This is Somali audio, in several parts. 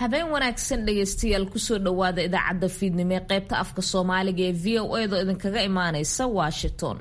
habeen wanaagsan dhegaystayaal kusoo dhowaada idaacadda fiidnimo ee qaybta afka soomaaliga ee v o edo idinkaga imaaneysa washington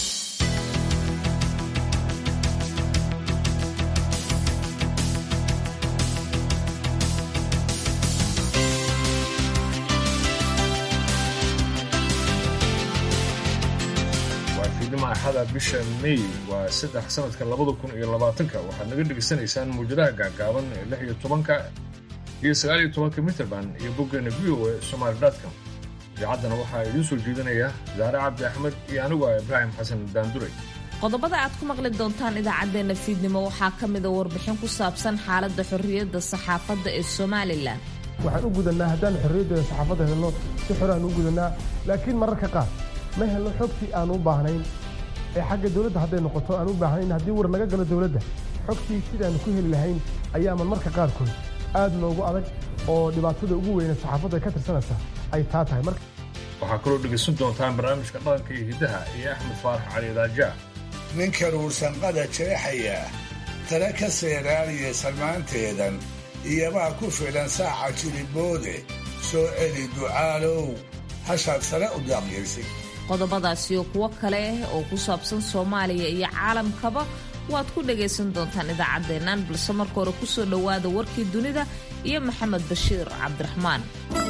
waa fiidnimo axada bisha may waa saddex sanadka labada kun iyo labaatanka waxaad naga dhegaysanaysaan muujadaha gaagaaban ee lix iyo tobanka iyo sagaal iyo tobanka mitrband iyo boggeena v o e somaali dotcom idaacaddana waxaa idiin soo jeedinaya zaare cabdi axmed iyo anigu ah ibraahim xasan daanduray qodobada aad ku maqli doontaan idaacaddeenna fiidnimo waxaa ka mida warbixin ku saabsan xaaladda xorriyadda saxaafadda ee somalilan waxaan u gudannaa haddaan xorriyaddeeda saxaafadda helno si xoraan u gudannaa laakiin mararka qaar ma helno xogtii aan u baahnayn ee xagga dowladda hadday noqoto aan u baahnayn haddii war laga galo dowladda xogtii sidaanu ku heli lahayn ayaaman marka qaarkood aad noogu adag oo dhibaatada ugu weyne saxaafadda ka tirsanaysa ay taa tahay marka waxaa kaloo dhegaysan doontaan barnaamijka dhaqanka iyo hiddaha iyo axmed faarax cali daajaa ninka ruursanqada jeexaya tale ka seeraaliya salmaanteedan iyobaa ku filan saaca jiliboode soo celi ducaalow hashaad sare u daaqyaysid qodobadaasi oo kuwo kale oo ku saabsan soomaaliya iyo caalamkaba waad ku dhagaysan doontaan idaacaddeennan balse marka hore kusoo dhowaada warkii dunida iyo maxamed bashiir cabdiraxmaan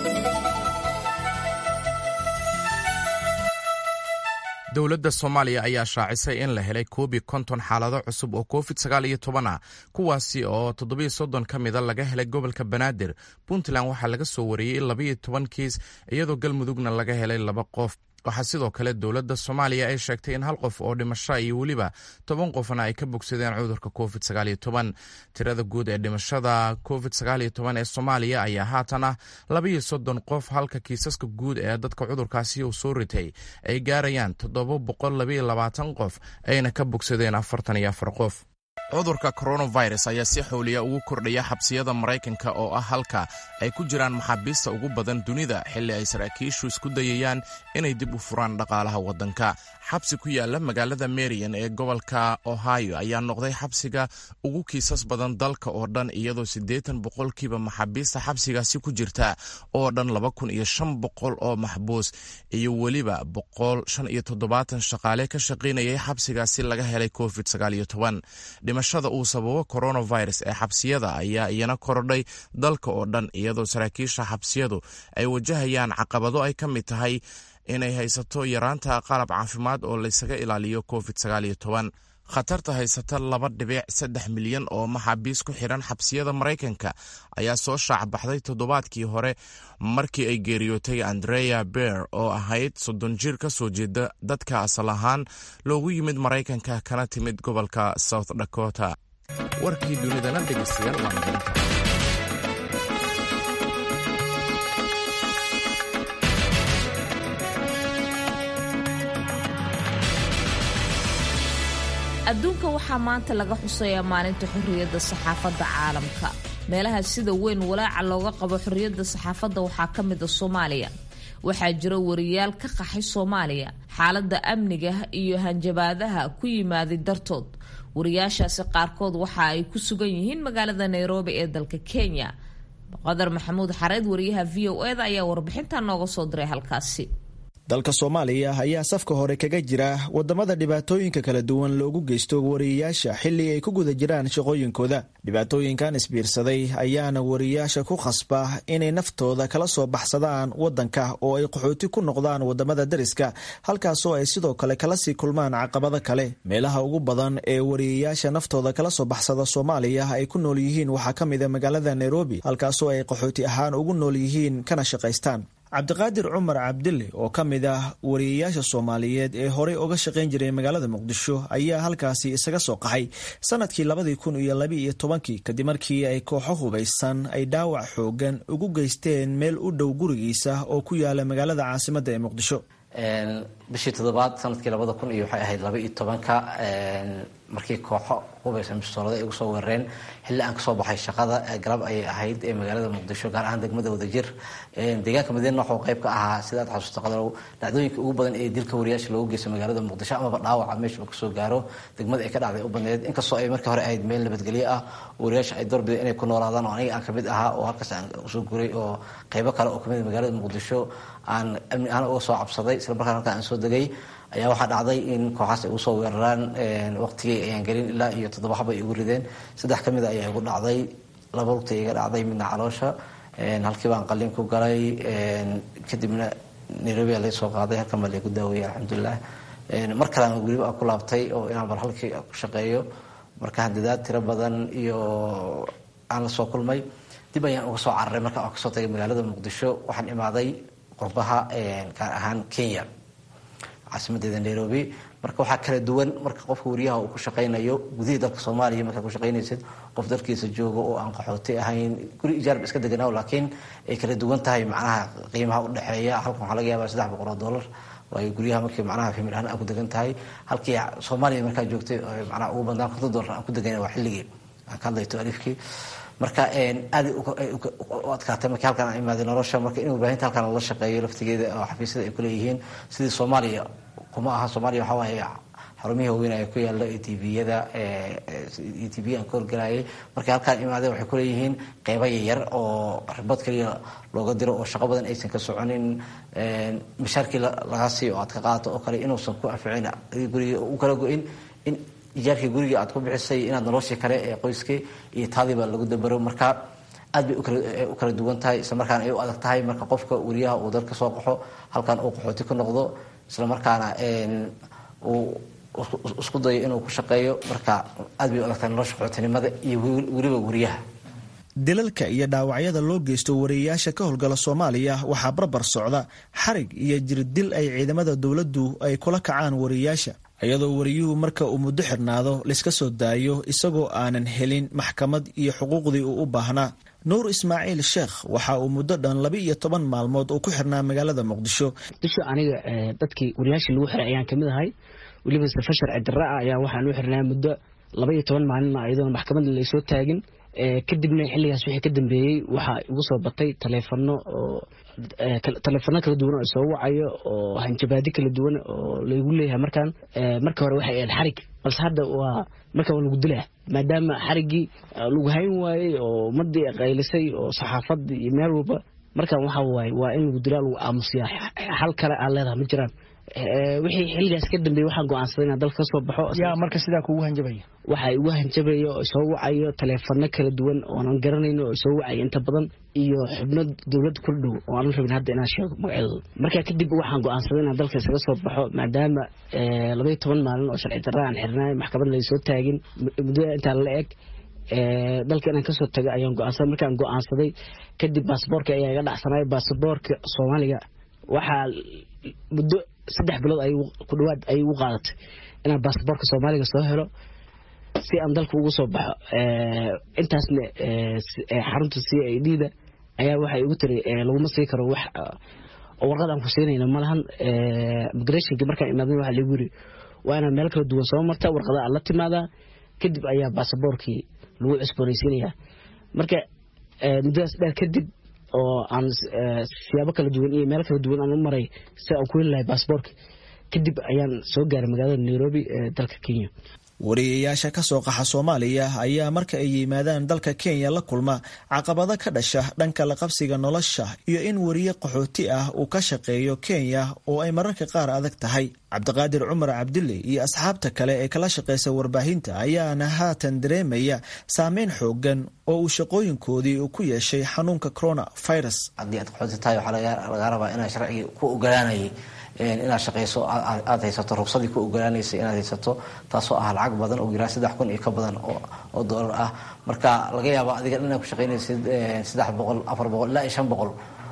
dowladda soomaaliya ayaa shaacisay in la helay koobi konton xaalado cusub oo covid sagaal iyo toban ah kuwaasi oo toddobiyo soddon ka mida laga helay gobolka banaadir puntland waxaa laga soo wariyey labayo toban kiis iyadoo galmudugna laga helay laba qof waxaa sidoo kale dowladda soomaaliya ay sheegtay in hal qof oo dhimasho iyo weliba toban qofna ay ka bogsadeen cudurka covid sagaal iyo toban tirada guud ee dhimashada covid sagaal iyo toban ee soomaaliya ayaa haatan ah labaiyo soddon qof halka kiisaska guud ee dadka cudurkaasi uu soo ritay ay gaarayaan toddoba boqol labaiyo labaatan qof ayna ka bogsadeen afartan iyo afar qof cudurka coronavirus ayaa si xooliya ugu kordhaya xabsiyada maraykanka oo ah halka ay ku jiraan maxaabiista ugu badan dunida xilli ay saraakiishu isku dayayaan inay dib u furaan dhaqaalaha waddanka xabsi ku yaala magaalada marian ee gobolka ohio ayaa noqday xabsiga ugu kiisas badan dalka oo dhan iyadoo siddeetan boqolkiiba maxaabiista xabsigaasi ku jirta oo dhan laba kun iyo shan boqol oo maxbuus iyo weliba boqol shan iyo toddobaatan shaqaale ka shaqaynayay xabsigaasi laga helay covid sagaal iyo toban dhimashada uu sababo coronavirus ee xabsiyada ayaa iyana korodhay dalka oo dhan iyadoo saraakiisha xabsiyadu ay wajahayaan caqabado ay ka mid tahay inay haysato yaraanta qalab caafimaad oo laysaga ilaaliyo covid sagaal iyo toban khatarta haysata laba dhibic saddex milyan oo maxaabiis ku xidhan xabsiyada maraykanka ayaa soo shaacbaxday toddobaadkii hore markii ay geeriyootay andrea beer oo ahayd soddon jir ka soo jeeda dadka asal ahaan loogu yimid maraykanka kana timid gobolka south dakota warkii dunidana dhegeystayaal waa marinta adduunka waxaa maanta laga xusayaa maalinta xorriyadda saxaafadda caalamka meelaha sida weyn walaaca looga qabo xorriyadda saxaafadda waxaa ka mida soomaaliya waxaa jira wariyaal ka qaxay soomaaliya xaaladda amniga iyo hanjabaadaha ku yimaaday dartood wariyaashaasi qaarkood waxa ay ku sugan yihiin magaalada nairobi ee dalka kenya qadar maxamuud xareed wariyaha v o eda ayaa warbixintan nooga soo diray halkaasi dalka soomaaliya ayaa safka hore kaga jira wadamada dhibaatooyinka kala duwan loogu geysto wariyayaasha xili ay ku guda jiraan shaqooyinkooda dhibaatooyinkan isbiirsaday ayaana wariyayaasha ku khasba inay naftooda kala soo baxsadaan wadanka oo ay qaxooti ku noqdaan wadamada dariska halkaasoo ay sidoo kale kala sii kulmaan caqabado kale meelaha ugu badan ee wariyayaasha naftooda kala soo baxsada soomaaliya ay ku nool yihiin waxaa ka mida magaalada nairobi halkaasoo ay qaxooti ahaan ugu nool yihiin kana shaqaystaan cabdiqaadir cumar cabdille oo ka mid ah wariyayaasha soomaaliyeed ee horey uga shaqayn jiray magaalada muqdisho ayaa halkaasi isaga soo qaxay sanadkii labadii kun iyo labi iyo tobankii kadib markii ay kooxo hubaysan ay dhaawac xoogan ugu geysteen meel u dhow gurigiisa oo ku yaala magaalada caasimadda ee muqdisho bishii toddobaad sanadkii labada kun iyo waxay ahayd laba iyo tobanka markii kooxo hubaysan bistoolada ay ugu soo weerareen xilli aan kasoo baxay shaqada galab ayay ahayd ee magaalada muqdisho gaar ahaan degmada wadajir deegaanka madiina waxuu qayb ka ahaa sida aad xasuusta qadarow dhacdooyinka ugu badan ee dilka wariyaasha loogu geysta magaalada muqdisho amaba dhaawaca meesha uu kasoo gaaro degmada ay ka dhacday u badneed inkastoo ay markii hore ahayd meel nabadgelyo ah wariyaasha ay doorbideen inay ku noolaadaan oo aniga aan kamid ahaa oo halkaas aan usoo guray oo qaybo kale oo kamid magaalada muqdisho aan amni ahaan uga soo cabsaday isla markaan halkaan aan soo degay ayaa waxaa dhacday in kooxaas ay usoo weeraraan waqtigii ayaan gelin ilaa iyo toddoba xaba ay igu rideen saddex ka mida ayaa igu dhacday laba lugta iga dhacday midna caloosha halkii baan qalin ku galay kadibna nairobi aa laga soo qaaday halkan baa laygu daaweeyey alxamdulilah mar kalena weliba aan ku laabtay oo inaan bar halkii ku shaqeeyo marka handadaad tiro badan iyo aan la soo kulmay dib ayaan uga soo cararay marka aan kasoo tagay magaalada muqdisho waxaan imaaday qurbaha gaar ahaan kenya caasimadeeda nairobi marka waxaa kala duwan marka qofka wariyaha uu ku shaqaynayo gudihii dalka soomaaliya markaa ku shaqaynaysid qof dalkiisa jooga oo aan qaxooti ahayn guri ijaarba iska deganaaw laakiin ay kala duwan tahay macnaha qiimaha u dhexeeya halkan waxaa laga yaabaa saddex boqol oo dollar waayo guryaha markii macnaha famil ahaan aan ku degan tahay halkii soomaaliya markaa joogtay macnaha ugu badnaan konton dollar aan ku deganay waa xilligii aan ka hadlayto alifkii marka aada u adkaatay markii halkaan aan imaaday nolosha marka in warbaahinta halkaan lala shaqeeyo laftigeeda oo xafiisyada ay kuleeyihiin sidii soomaaliya kuma aha soomaaliya waxaa waaye xarumihii waaweyn ayaa ku yaala e t v-yada e t v aan ka horgalayay markay halkaan imaadeen waxay kuleeyihiin qeybo yaryar oo ribad kaliya looga diro oo shaqo badan aysan ka soconin mashaarkii laga siiyo oo aad ka qaadato oo kale inuusan ku anficin guriga u kala go-in in ijaarkii gurigii aad ku bixisay inaad noloshii kale ee qoyskii iyo taadiiba lagu dabaro marka aad bay u kala duwan tahay isla markaana ay u adag tahay marka qofka wariyaha uu dalka soo qaxo halkan uu qaxooti ku noqdo isla markaana uu isku dayo inuu ku shaqeeyo marka aad bay u adag tahay nolosha qaxootinimada iyo weliba wariyaha dilalka iyo dhaawacyada loo geysto wariyeyaasha ka howlgala soomaaliya waxaa barbar socda xarig iyo jirdil ay ciidamada dowladdu ay kula kacaan wariyeyaasha iyadoo wariyuhu marka uu muddo xirnaado layska soo daayo isagoo aanan helin maxkamad iyo xuquuqdii uu u baahnaa nuur ismaaciil sheekh waxa uu muddo dhan laba iyo toban maalmood uu ku xirnaa magaalada muqdisho muqdisho aniga dadkii wariyaashii lagu xiray ayaan kamid ahay weliba safa sharci darra ah ayaa waxaan u xirnaa muddo laba iyo toban maalina iyadoona maxkamadda laysoo taagin kadibna xilligaas wixii ka dambeeyey waxaa igu soo batay taleefano oo taleefano kala duwan oo soo wacayo oo hanjabaadi kala duwan oo laygu leeyahay markaan marka hore waxay ahayd xarig balse hadda waa marka waa lagu dilaa maadaama xariggii lagu hayn waayey oo ummadii qaylisay oo saxaafadii iyo meel walba markaan waxa waaye waa in lagu dilaa lagu aamusiyaa xal kale aan leedahay ma jiraan wixii xilligaas ka dambeeyey waxaan go-aansaday inaan dalka kasoo baxo yaa marka sidaa kugu hanjabaya waxa igu hanjabaya oo soo wacayo taleefano kala duwan oonan garanayno oo soo wacaya inta badan iyo xubno dowladda kula dhow oo aanan rabin hadda inaan sheego magacyadooda markaa kadib waxaan go-aansaday inaan dalka isaga soo baxo maadaama labaiyo toban maalin oo sharci darra aan xirnaay maxkamad laysoo taagin muddada intaa la eg dalka inaan kasoo tago ayaan go-aansaday markaan go-aansaday kadib baasaboorka ayaa iga dhacsanay baasaboorka soomaaliga waxaa muddo saddex bilood ay ku dhawaad ay ugu qaadatay inaan baasaboorka soomaaliga soo helo si aan dalka ugu soo baxo intaasna xarunta c i d da ayaa waxay igu tiri laguma sii karo wax oo warqad aan ku siinayna malahan migrationki markaan imaadna waxa lagu yiri waa inaad meel kala duwan soo marta warqada aad la timaadaa kadib ayaa baasaboorkii lagu cusboonaysiinayaa marka muddadaas dheer kadib oo aan siyaabo kala duwan iyo meel kala duwan aan u maray si aan ku heli lahay baasaboorka kadib ayaan soo gaaray magaalada nairobi ee dalka kenya wariyeyaasha ka soo qaxa soomaaliya ayaa marka ay yimaadaan dalka kenya la kulma caqabado ka dhasha dhanka la qabsiga nolosha iyo in wariye qaxooti ah uu ka shaqeeyo kenya oo ay mararka qaar adag tahay cabdiqaadir cumar cabdille iyo asxaabta kale ee kala shaqeysa warbaahinta ayaana haatan dareemaya saameyn xoogan oo uu shaqooyinkoodii uu ku yeeshay xanuunka corona virus haddii aad qaxooti tahay waxaa lagaa rabaa inaa sharcigii ku ogolaanayay inaad shaqeyso aad haysato rugsadii ku ogolaanaysa inaad haysato taasoo ah lacag badan oo ilaa saddex kun iyo ka badan oo doolar ah marka laga yaaba adiga inaad ku shaqeynaysid saddex boqol afar boqol ilaa iyo shan boqol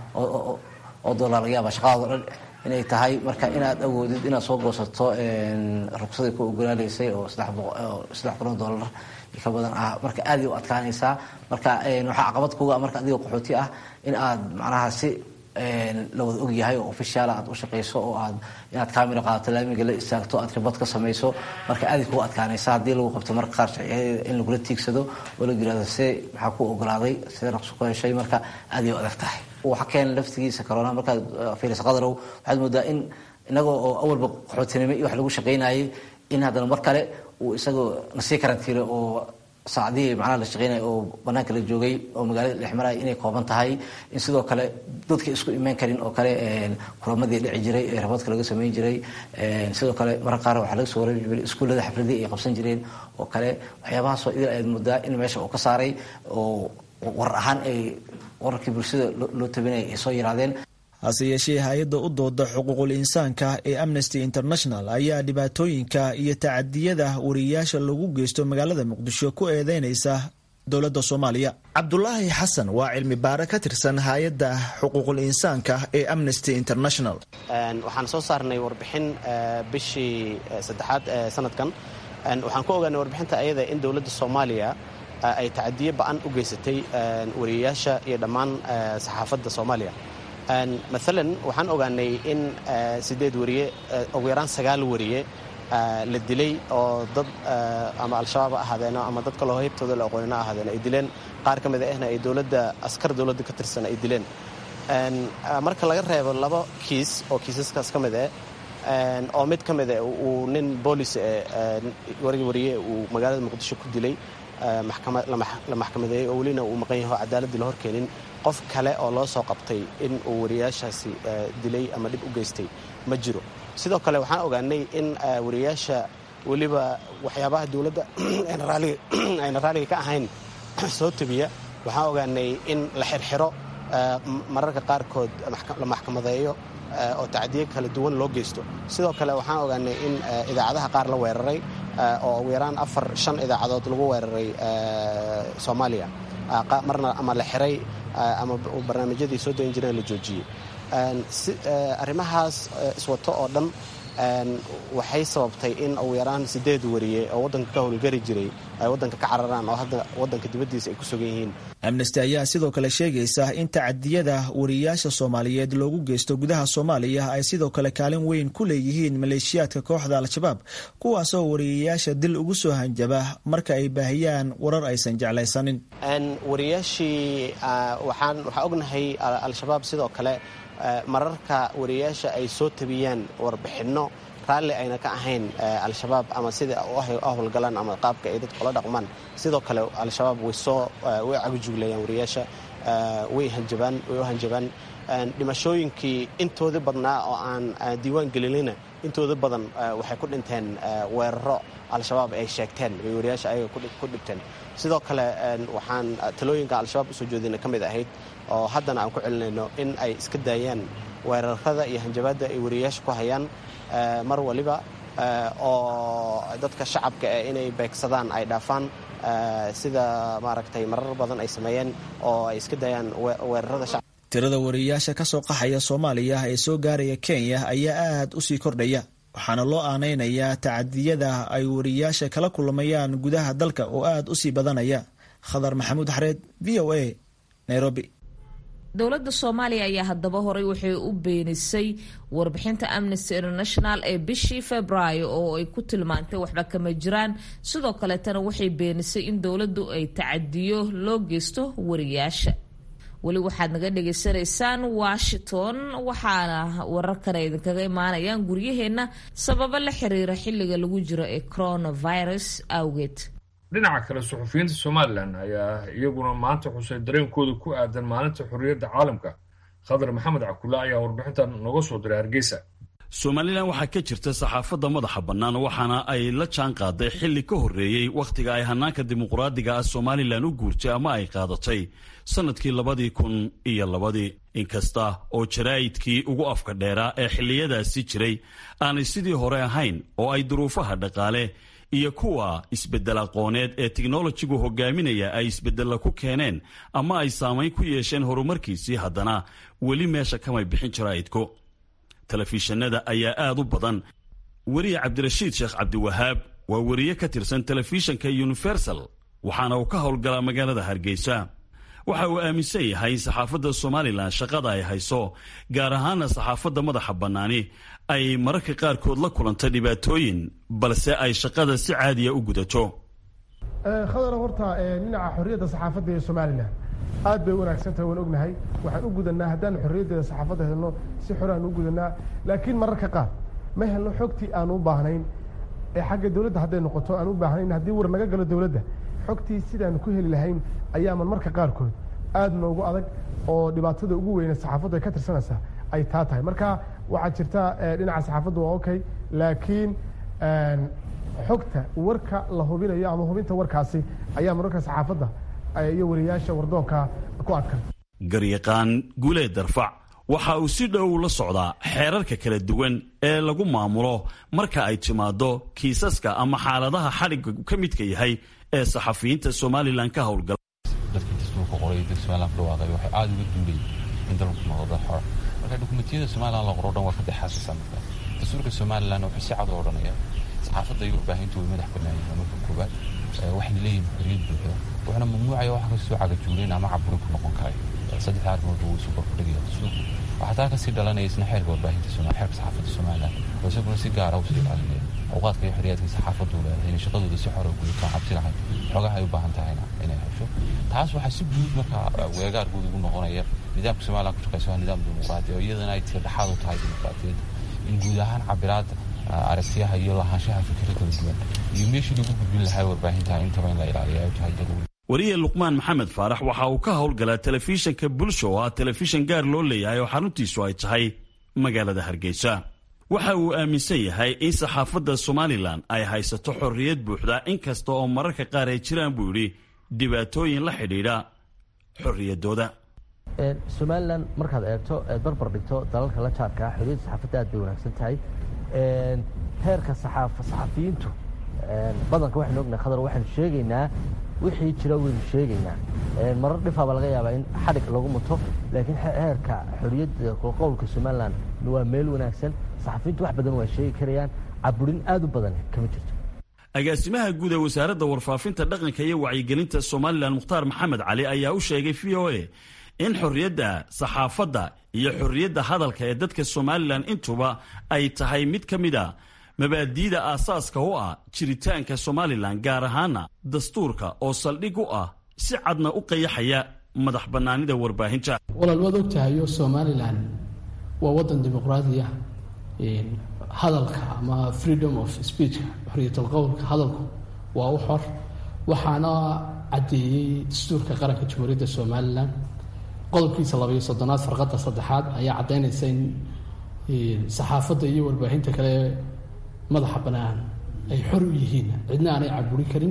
oo doolar laga yaaba shaqadaado dhan inay tahay marka inaad awoodid inaad soo goosato rugsadii ku ogolaanaysay oo saddex kun oo doolar ka badan ah marka aaday u adkaanaysaa marka waxaa caqabad kuga marka adiga qaxooti ah in aad macnaha si la wada ogyahay oo ofishaala aad u shaqayso oo aad inaad kaamira qaadato laamiga la istaagto aad ribad ka samayso marka aaday kugu adkaanaysa haddii lagu qabto marka qaar sharciyadeeda in lagula tiigsado oo la yirahdo see maxaa ku ogolaaday see raqsi ku heshay marka aaday u adag tahay waxa keena laftigiisa corona markaad fiiriso qadarow waxaad moodaa in inagoo oo awalba qaxootinimo iyo wax lagu shaqaynayay in haddana mar kale uu isagoo nasii karantiilo oo saacadihii macnaha la shaqeynaya oo banaanka la joogay oo magaalada dhex maraya inay kooban tahay in sidoo kale dadka isku imaan karin oo kale kulamadii dhici jiray ee rabadka laga samayn jiray sidoo kale marar qaar waxaa laga soo wareegi jiray iskuullada xafladii ay qabsan jireen oo kale waxyaabahaasoo idil ayaad moodaa in meesha uu ka saaray oo warar ahaan ay wararkii bulshada loo tabinaya ay soo yiraadeen hase yeeshee hay-adda u dooda xuquuqul insaanka ee amnesty international ayaa dhibaatooyinka iyo tacadiyada wariyayaasha lagu geysto magaalada muqdisho ku eedeynaysa dowladda soomaaliya cabdulaahi xasan waa cilmi baare ka tirsan hay-adda xuquuqul insaanka ee amnesty international waxaan soo saarnay warbixin bishii saddexaad ee sanadkan waxaan ku ogaanay warbixinta ayada in dowladda soomaaliya ay tacadiyo ba-an u geysatay wariyayaasha iyo dhammaan saxaafadda soomaaliya maalan waxaan ogaanay in sideed wariye ugu yaraan sagaal wariye la dilay oo dad ama al-shabaab ha ahaadeeno ama dad kaloo heybtooda la aqoonina ahaadeeno ay dileen qaar ka mid ahna ay dowladda askar dowladda ka tirsan ay dileen marka laga reebo laba kiis oo kiisaskaas ka mid eh oo mid ka mid eh uu nin boolis warigi wariye uu magaalada muqdisho ku dilay la maxkamadeeyey oo welina uu maqan yaho cadaaladii la horkeenin qof kale oo loo soo qabtay in uu wariyayaashaasi dilay ama dhib u geystay ma jiro sidoo kale waxaan ogaanay in wariyayaasha weliba waxyaabaha dowladda ayna raaliga ka ahayn soo tabiya waxaan ogaanay in la xirxiro mararka qaarkood la maxkamadeeyo oo tacdiyo kala duwan loo geysto sidoo kale waxaan ogaanay in idaacadaha qaar la weeraray oo ugu yaraan afar shan idaacadood lagu weeraray soomaaliya marna ama la xiray ama barnaamijyadii soo dayn jireen la joojiyey arrimahaas iswato oo dhan waxay sababtay in ugu yaraan sideed wariye oo waddanka ka howlgari jiray ay waddanka ka cararaan oo hadda waddanka dibaddiisa ay ku sugan yihiin amnesty ayaa sidoo kale sheegaysa in tacadiyada wariyayaasha soomaaliyeed loogu geysto gudaha soomaaliya ay sidoo kale kaalin weyn ku leeyihiin maleeshiyaadka kooxda al-shabaab kuwaasoo wariyayaasha dil ugu soo hanjaba marka ay baahiyaan warar aysan jeclaysanin wariyayaashii waxaan waxaa ognahay al-shabaab sidoo kale mararka wariyayaasha ay soo tabiyaan warbixinno raalli ayna ka ahayn al-shabaab ama sida u howlgalaan ama qaabka ay dadka ula dhaqmaan sidoo kale al-shabaab way soo way cagujuglayaan wariyayaasha way hanjabaan way u hanjabaan dhimashooyinkii intooda badnaa oo aan diiwaan gelinina intooda badan waxay ku dhinteen weeraro al-shabaab ay sheegteen bay wariyayaasha ayaga ku dhibteen sidoo kale waxaan talooyinka al-shabaab usoo jeedina ka mid ahayd oo haddana aan ku celinayno in ay iska daayaan weerarada iyo hanjabaadda ay wariyayaasha ku hayaan mar waliba oo dadka shacabka eh inay beegsadaan ay dhaafaan sida maaragtay marar badan ay sameeyeen oo ay iska daayaan weerarada shacabka tirada wariyayaasha ka soo qaxaya soomaaliya ee soo gaaraya kenya ayaa aad u sii kordhaya waxaana loo aanaynayaa tacadiyada ay wariyayaasha kala kulmayaan gudaha dalka oo aad u sii badanaya khadar maxamuud xareed v o a nairobi dowladda soomaaliya ayaa haddaba horay waxay u beenisay warbixinta amnesty international ee bishii februaayo oo ay ku tilmaantay waxba kama jiraan sidoo kaleetana waxay beenisay in dowladdu ay tacadiyo loo geysto wariyaasha weli waxaad naga dhagaysanaysaan washington waxaana wararkana idinkaga imaanayaan guryaheenna sababo la xiriira xilliga lagu jiro ee coronavirus awgeed dhinaca kale suxufiyiinta somalilan ayaa iyaguna maanta xusay dareenkooda ku aadan maalinta xorriyadda caalamka khadar maxamed cakulle ayaa warbixintan nooga soo diray hargeysa somalilan waxaa ka jirta saxaafadda madaxa bannaan waxaana ay la jaan qaaday xilli ka horreeyey wakhtiga ay hannaanka dimuqraadiga ah somalilan u guurtay ama ay qaadatay sannadkii labadii kun iyo labadii inkasta oo jaraa'idkii ugu afka dheeraa ee xilliyadaasi jiray aanay sidii hore ahayn oo ay duruufaha dhaqaale iyo kuwa isbeddel aqooneed ee teknolojigu hogaaminaya ay isbeddella ku keeneen ama ay saamayn ku yeesheen horumarkiisii haddana weli meesha kamay bixin jaraa'idku telefishinada ayaa aad u badan weriye cabdirashiid sheekh cabdiwahaab waa weriye ka tirsan telefishinka universal waxaana uu ka howlgalaa magaalada hargeysa waxa uu aaminsan yahay in saxaafadda somalilan shaqada ay hayso gaar ahaana saxaafadda madaxa bannaani ay mararka qaarkood la kulanta dhibaatooyin balse ay shaqada si caadiya u gudato khadara horta dhinaca xorriyadda saxaafadda ee somalilan aad bay u wanaagsantahay waan ognahay waxaan u gudanaa haddaan xorriyaddeeda saxaafadda helno si xor aan u gudanaa laakiin mararka qaar ma helno xogtii aan u baahnayn ee xagga dowladda hadday noqoto aan u baahnayn haddii war naga galo dowladda xogtii sidaan ku heli lahayn ayaaman marka qaarkood aad noogu adag oo dhibaatada ugu weyne saxaafaddu ay ka tirsanaysaa ay taa tahay marka waxaa jirta dhinaca saxaafaddu waa okay laakiin xogta warka la hubinayo ama hubinta warkaasi ayaa mararka saxaafadda iyo wariyaasha wardoonka ku adkan garyaqaan guulee darfac waxa uu si dhow la socdaa xeerarka kala duwan ee lagu maamulo marka ay timaado kiisaska ama xaaladaha xadhigga ka midka yahay ee saxafiyiinta somalilan ka howlgala dadkii dastuurka qoray dad somalilan ku dhawaaqay waxay aada uga duulayeen in dalku noqdo xor marka dokumentiyada somalilan la qoro dhan waa ka dexaasisa marka dastuurka somalilan wuxuu si cad u odhanaya saxaafadda iyo warbaahintu way madax bannaan yihiin marka koowaad waxayna leeyihin xorriyad buuxda wuxuuna mamnuucaya wax kastoo cagajuuleen ama caburin ku noqon karay saddexda arrimood wuu isu kordhigaya dastuurku waxaa taa kasii dhalanaya isna xeerka warbaahinta xeerka saxaafadda somalilan oo isaguna si gaara usii ilaalinaya awqaadka iyo xorriyaadka saxaafaddu leedahay inay shaqadooda si xora gudato cabsi lahayn xogaha ay u baahan tahayna inay hesho taas waxaa si guud markaa weegaar guud ugu noqonaya nidaamka somalilan ku shaqeysa waa nidaam dimuqraadi oo iyadana ay tira dhexaad u tahay dimuqraadiyadda in guud ahaan cabiraadda aragtiyaha iyo lahaanshaha fikiro kala duwan iyo meeshii lagu gudbin lahaa warbaahinta intaba in la ilaaliyo ay tahay daruuri wariye luqmaan maxamed faarax waxa uu ka howlgalaa telefishinka bulsho oo ah telefishan gaar loo leeyahay oo xaruntiisu ay tahay magaalada hargeysa waxa uu aaminsan yahay in saxaafadda somalilan ay haysato xorriyad buuxda inkasta oo mararka qaar ay jiraan buu yidhi dhibaatooyin la xidhiidha xorriyaddooda somalilan markaad eegto eed barbar dhigto dalalka la jaarkaa xorriyadda saxaafadda aad bay wanaagsan tahay heerka saxafiyiintu badanka waxaynu ognahay khadar waxaynu sheegaynaa wixii jira waynu sheegaynaa marar dhifaaba laga yaabaa in xadhig lagu muto laakiin heerka xorriyadda qowlka somalilan waa meel wanaagsan saxafiyiintu wax badan waa sheegi karayaan caburin aad u badan kama jirto agaasimaha guud ee wasaaradda warfaafinta dhaqanka iyo wacyigelinta somalilan mukhtaar maxamed cali ayaa u sheegay v o a in xorriyadda saxaafadda iyo xorriyadda hadalka ee dadka somalilan intuba ay tahay mid ka mid a mabaadi'da aasaaska u ah jiritaanka somalilan gaar ahaana dastuurka oo saldhig u ah si cadna u qayaxaya madax bannaanida warbaahinta walaal waad ogtahayo somalilan waa waddan dimuqraadiya hadalka ama freedom of speech xorriyatul qowlka hadalku waa u xor waxaana caddeeyey dastuurka qaranka jamhuuriyadda somalilan qodobkiisa labayo soddonaad farqadda saddexaad ayaa caddaynaysa in saxaafadda iyo warbaahinta kale madaxa bannaan ay xor u yihiin cidna aanay caburi karin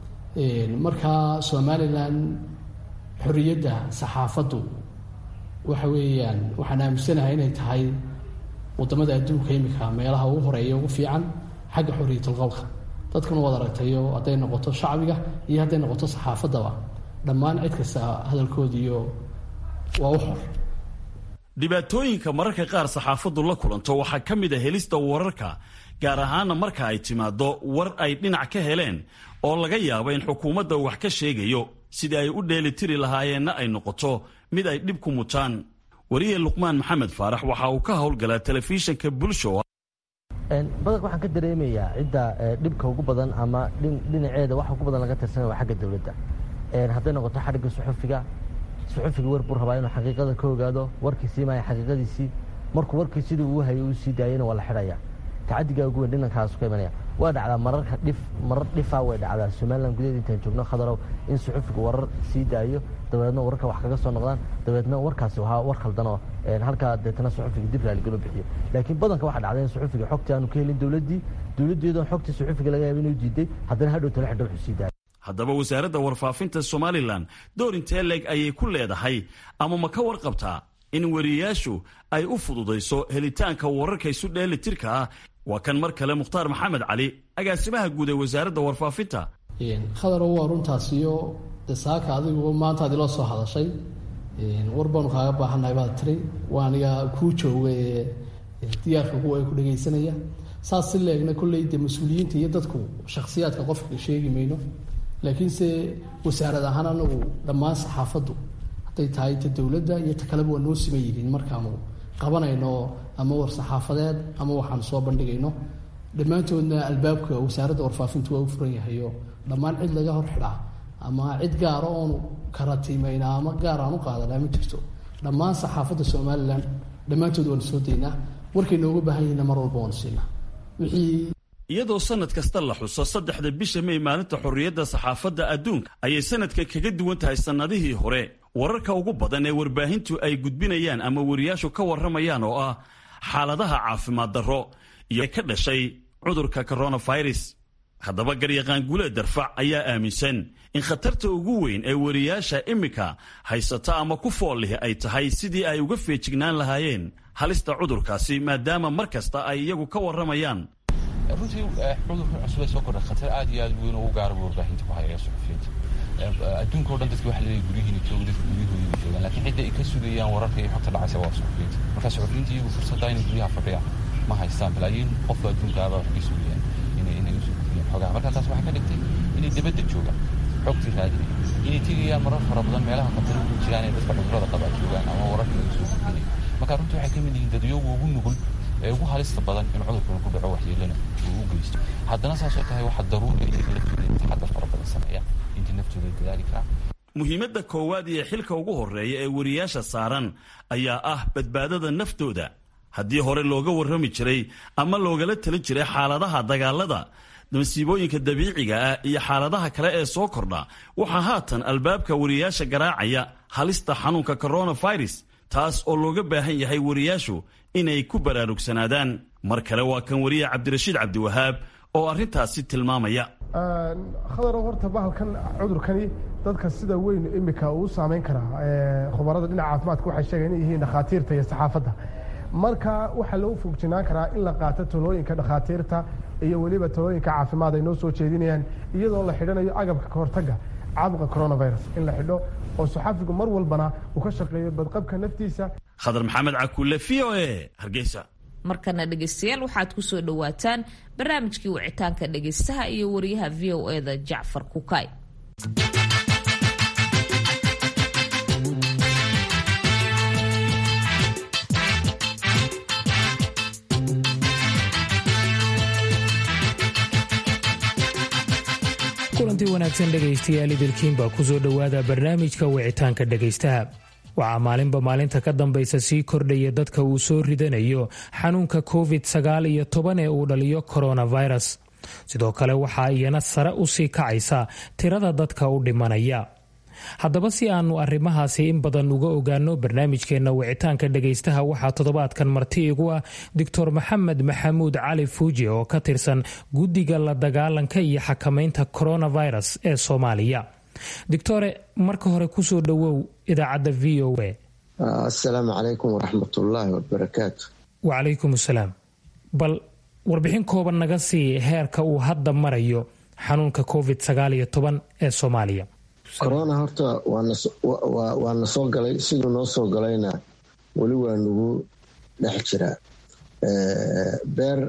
markaa somalilan xorriyadda saxaafaddu waxa weeyaan waxaan aaminsanahay inay tahay waddamada adduunka imika meelaha ugu horeeya ugu fiican xagga xorriyatul qowlka dadkuna waad aragtayo hadday noqoto shacbiga iyo hadday noqoto saxaafaddaba dhammaan cid kasta hadalkoodiiyo waa u xor dhibaatooyinka mararka qaar saxaafaddu la kulanto waxaa ka mid a helista wararka gaar ahaana marka ay timaaddo war ay dhinac ka heleen oo laga yaabo in xukuumadda wax ka sheegayo sidii ay u dheelitiri lahaayeenna ay noqoto mid ay dhib ku mutaan wariye luqmaan maxamed faarax waxa uu ka howlgalaa telefishinka bulsho badanka waxaan ka dareemayaa cidda dhibka ugu badan ama dhinaceeda waxa ugu badan laga tirsanaya waa xagga dowladda hadday noqoto xadhigga suxufiga suxufiga war buu rabaa inuu xaqiiqada ka ogaado warkii sii maaya xaqiiqadiisii markuu warkii sidii uu hayay uu sii daayana waa la xidhaya tacadigaa ugu weyn dhinankaas ka imanaya waa dhacdaa mararka dhif marar dhifaa way dhacdaa somalilan gudaheed intaan joogno khadarow in suxufiga warar sii daayo dabeedna wararka wax kaga soo noqdaan dabeedna warkaasi waa war khaldanoo halkaa deetana suxufiga dib raaligalo bixiyo laakiin badanka waxaa dhacda in suxufiga xogtii aanu ka helin dowladdii dowladdeedoon xogtii suxufiga laga yaaba inuu diiday haddana hadhow tala xidho wuxuu sii daayay haddaba wasaaradda warfaafinta somalilan door intee leeg ayay ku leedahay ama ma ka warqabtaa in wariyayaashu ay u fududayso helitaanka wararka isu dheelitirka ah waa kan mar kale mukhtaar maxamed cali agaasimaha guud ee wasaaradda warfaafinta khadarow waa runtaasiyo de saaka adigu maanta ad iloo soo hadashay war baanu kaaga baahannahay baad tiri waa aniga kuu jooga ee diyaarka kuwa ay ku dhegaysanaya saas si leegna kolley de mas-uuliyiinta iyo dadku shakhsiyaadka qofka sheegi mayno laakiinse wasaarad ahaan anagu dhammaan saxaafaddu hadday tahay ta dowladda iyo ta kaleba waa noo siman yihiin markaanu qabanayno ama war-saxaafadeed ama waxaanu soo bandhigayno dhammaantoodna albaabka wasaaradda warfaafintu waa u furan yahayo dhammaan cid laga hor xidhaa ama cid gaara oonu karatiimayna ama gaar aan u qaadanaa ma jirto dhammaan saxaafadda somalilan dhammaantood waanu soo daynaa warkay nooga baahan yihiinna mar walba waanu siinaa wixii iyadoo sanad kasta la xuso saddexda bisha may maalinta xorriyadda saxaafadda adduunka ayay sanadka kaga duwan tahay sannadihii hore wararka ugu badan ee warbaahintu ay gudbinayaan ama wariyaashu ka warramayaan oo ah xaaladaha caafimaad darro iyo ka dhashay cudurka coronavirus haddaba garyaqaan guuleed darfac ayaa aaminsan in khatarta ugu weyn ee wariyaasha iminka haysata ama ku fool lihi ay tahay sidii ay uga feejignaan lahaayeen halista cudurkaasi maadaama mar kasta ay iyagu ka warramayaan runtii cudurka cusub ee soo kordha khatar aad iyo aad weyn ugu gaaraba warbaahinta ku haya suxufiyiinta adduunka o dhan dadka waxa leeyahay guryihiina jooga dadka guryahooda joogaan laakiin cidda ay ka sugayaan wararka iyo xogta dhacaysa waa suxufiyiinta marka suxufiyiinta iyagu fursadda inay guryaha fadhiyaan ma haystaan balaayiin qofka adduunkaaba wax ka sugayaan inay inay usoo gudbiyaan xogaha marka taas waxaa ka dhigtay inay dibadda joogaan xogtii raadinaya inay tegayaan marar fara badan meelaha khataro ku jiraan ee dadka cudurrada qaba joogaan ama wararka laga soo gudbinayo marka runtii waxay ka mid yihiin dadyogu ugu nugul ee ugu halista badan in cudurkan ku dhaco waxyeelana uu u geysto haddana saasoo tahay waxaa daruuri iyaga laftooda taxadar fara badan sameeya intii naftooda dadaali karaa muhiimadda koowaad iyo xilka ugu horreeya ee wariyaasha saaran ayaa ah badbaadada naftooda haddii hore looga warrami jiray ama loogala talin jiray xaaladaha dagaalada masiibooyinka dabiiciga ah iyo xaaladaha kale ee soo kordha waxaa haatan albaabka wariyaasha garaacaya halista xanuunka coronavirus taas oo looga baahan yahay wariyaashu inay ku baraarugsanaadaan mar kale waa kan wariye cabdirashiid cabdiwahaab oo arrintaasi tilmaamaya khadarow horta bahalkan cudurkani dadka sida weyn imika uu saameyn karaa khubarada dhinaca caafimaadka waxay sheegeen inay yihiin dhakhaatiirta iyo saxaafadda marka waxaa loo fogjinaan karaa in la qaato talooyinka dhakhaatiirta iyo weliba talooyinka caafimaad ay noo soo jeedinayaan iyadoo la xidhanayo agabka kahortaga caabuqa coronavirus in la xidho oo saxaafigu mar walbana uu ka shaqeeyo badqabka naftiisa khadar maxamed cakuule v o e hargeysa markana dhegaystayaal waxaad ku soo dhowaataan barnaamijkii wicitaanka dhegaystaha iyo wariyaha v o e da jacfar kukay kulantii wanaagsan dhegaystayaal idilkiin baa ku soo dhowaada barnaamijka wicitaanka dhegaystaha waxaa maalinba maalinta ka dambaysa sii kordhaya dadka uu soo ridanayo xanuunka covid sagaal iyo toban ee uu dhaliyo coronavirus sidoo kale waxaa iyana sare u sii kacaysa tirada dadka u dhimanaya haddaba si aanu arrimahaasi in badan uga ogaano barnaamijkeenna wicitaanka dhegaystaha waxaa toddobaadkan marti igu ah doctor maxamed maxamuud cali fuuji oo ka tirsan guddiga la dagaalanka iyo xakamaynta coronavirus ee soomaaliya doctore marka hore kusoo dhowow idaacadda v o a asalaamu calaykum waraxmatullaahi wabarakaatu wacalaykum asalaam bal warbixin kooban naga sii heerka uu hadda marayo xanuunka covid sagaal iyo toban ee soomaaliya corona horta waa na soo galay siduu noo soo galayna weli waa nagu dhex jiraa beer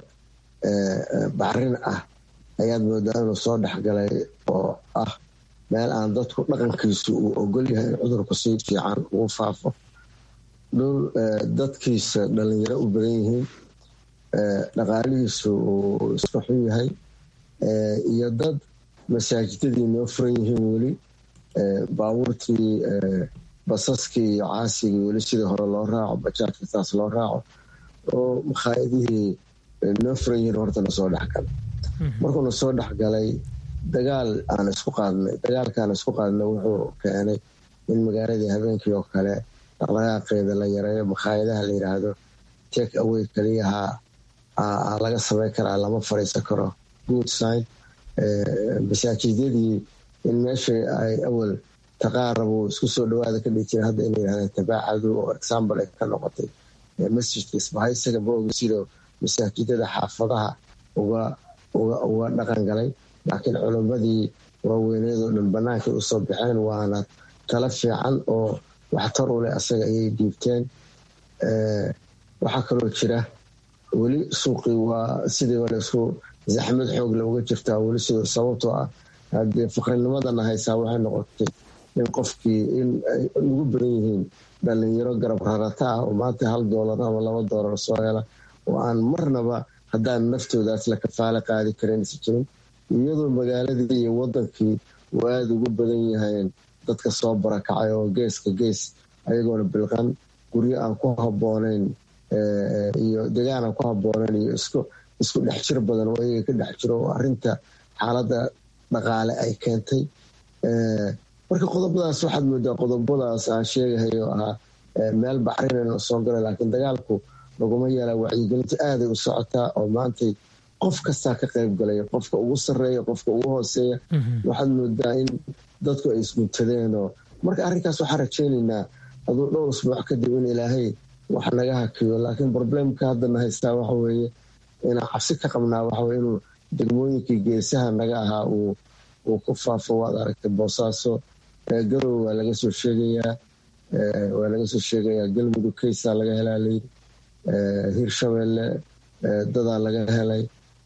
bacrin ah ayaad moodaa inuu soo dhexgalay oo ah meel aan dadku dhaqankiisu uu ogol yahay in cudurku si fiican ugu faafo dhul dadkiisa dhalinyaro u badan yihiin dhaqaalihiisu uu iska xun yahay iyo dad masaajidadii noo furan yihiin weli baabuurtii basaskii iyo caasigii weli sidii hore loo raaco bajaajka saas loo raaco oo makhaayadihii noo furan yihiin horta na soo dhexgalay markuu na soo dhexgalay dagaal aan isku qaadnay dagaalkaan isku qaadnay wuxuu keenay in magaaladii habeenkii oo kale dhaqdhaqaaqeeda la yareeyo makhaayadaha la yiraahdo take away keliyaha laga sameyn karaa lama fadhiisan karo good sign masaajidyadii in meeshii ay awal taqaarabu isku soo dhawaada ka dhigi jira hadda inay yirahdeen tabaacadu oo example ay ka noqotay masjidka isbahaysaga maoga sidoo masaajidada xaafadaha uga uga dhaqan galay laakiin culimmadii waaweyneed oo dhan bannaankay usoo baxeen waana tala fiican oo waxtar u leh asaga ayay dhiibteen waxaa kaloo jira weli suuqii waa sidii wale isku zaxmad xoogle uga jirtaa weli sidoo sababtoo ah haddee faqrinimadana haysaa waxay noqotay in qofkii in ay ugu badan yihiin dhalinyaro garab rarata ah oo maanta hal doolar ama laba doolar soo hela oo aan marnaba haddaan naftoodaas la kafaalo qaadi karin is jirin iyadoo magaaladii iyo wadankii uu aada ugu badan yahayn dadka soo barakacay oo geeska gees ayagoona bilqan guryo aan ku habooneyn iyo degaan aan ku habooneyn iyo isku dhex jir badan oo iyaga ka dhex jiro oo arinta xaaladda dhaqaale ay keentay marka qodobadaas waxaad moodaa qodobadaas aan sheegahay oo ahaa meel baxrinayna soo galay laakiin dagaalku laguma yeela wacyigelinta aaday u socotaa oo maantay qof kastaa ka qayb galaya qofka ugu sareeya qofka ugu hooseeya waxaad moodaa in dadku ay isguntadeenoo marka arrinkaas waxaan rajaynaynaa aduu dhowr usbuuc kadib in ilaahay wax naga hakiyo laakiin problemka haddana haystaa waxaweeye inaan cabsi ka qabnaa waxaweye inuu degmooyinkii geesaha naga ahaa uu uu ku faafo waad aragtay boosaaso garow waa laga soo sheegayaa waa laga soo sheegayaa galmudug keysaa laga helaa layiri hirshabeelle dadaa laga helay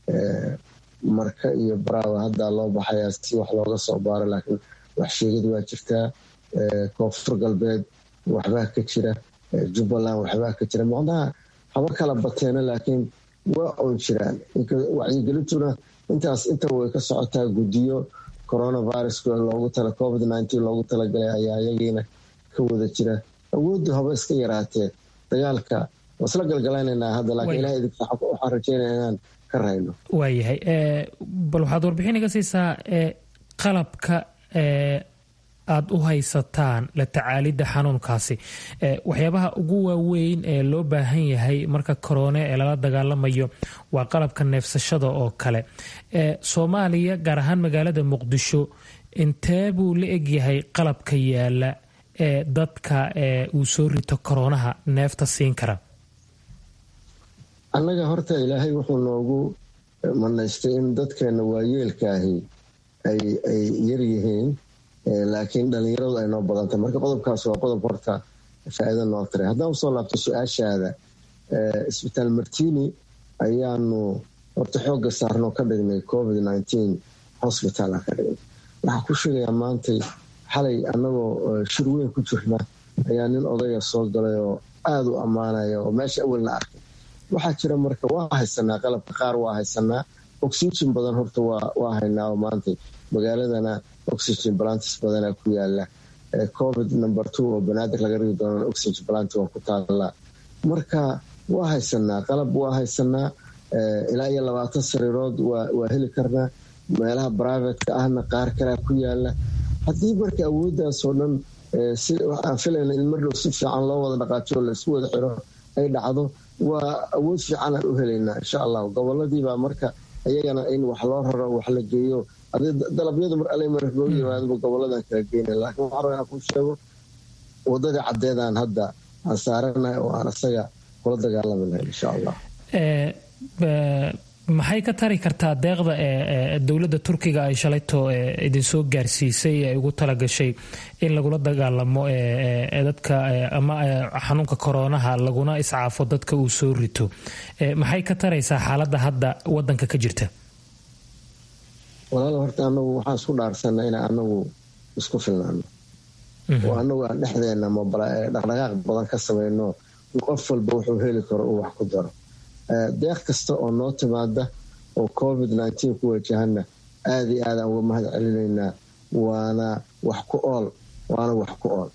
marka iyo baraawa haddaa loo baxayaa si wax looga soo baaro laakiin wax sheegid waa jirtaa koonfur galbeed waxbaa ka jira jubbaland waxbaa ka jira macnaha haba kala bateena laakiin waa oon jiraan wacyigelintuna intaas intaba way ka socotaa guddiyo coronavirus loogu tala covid loogu talagalay ayaa iyagiina ka wada jira awooddu haba iska yaraatee dagaalka waa isla galgalaynanaa hadda laakiin ilaha idinka waxaan rajeynaya inaan ka rayno waayahay bal waxaad warbixin iga siisaa qalabka aada u haysataan la tacaalidda xanuunkaasi waxyaabaha ugu waaweyn ee loo baahan yahay marka koroone ee lala dagaalamayo waa qalabka neefsashada oo kale soomaaliya gaar ahaan magaalada muqdisho intee buu la egyahay qalabka yaala ee dadka uu soo rito koroonaha neefta siin kara annaga horta ilaahay wuxuu noogu manaystay in dadkeena waayeelkaahi ay yaryihiin laakiin dhalinyaradu ay noo badantay marka qodobkaas waa qodob horta faa-iida noo tiray haddaan usoo laabto su-aashaada isbitaal martini ayaanu horta xooga saarno ka dhignay covid hosbital ka dhignay waxaa ku sheegayaa maantay xalay annagoo shir weyn ku jirna ayaa nin odaya soo galay oo aada u ammaanaya oo meesha awalna arkay waxaa jira marka waa haysanaa qalabka qaar waa haysanaa oxygen badan horta waa haynaa oo maantay magaaladana oxygen balantis badana ku yaala covid number two oo banaadir laga rigi doona oxygen balant waa ku taala marka waa haysanaa qalab waa haysanaa ilaa iyo labaatan sariirood waa heli karnaa meelaha brivatka ahna qaar kalea ku yaala haddii marka awooddaasoo dhan aan filayna in mardhow si fiican loo wada dhaqaajo laisku wada xiro ay dhacdo waa awood fiican aan u helaynaa insha allah goboladiibaa marka iyagana in wax loo raro wax la geeyo dalabyadu mar alle mar loo yimaadaba goboladan kala geyna laakiin waxaa rabaa inaan kuu sheego wadadii caddeedaan hadda aan saaranahay oo aan isaga kula dagaalami lahay insha allah maxay ka tari kartaa deeqda ee dowladda turkiga ay shalayto idinsoo gaarsiisay ee ugu talagashay in lagula dagaalamo dadka ama xanuunka koroonaha laguna iscaafo dadka uu soo rito maxay ka taraysaa xaaladda hadda wadanka ka jirta walaal horta anagu waxaan isku dhaarsanaa inaan anagu isku filnaano oo anagu aan dhexdeena dhaqdhaqaaq badan ka samayno qof walba wuxuu heli karo uu wax ku daro deeq kasta oo noo timaada oo covid ku wajahana aada iyo aadaan uga mahad celinaynaa waana wax ku ool waana wax ku ool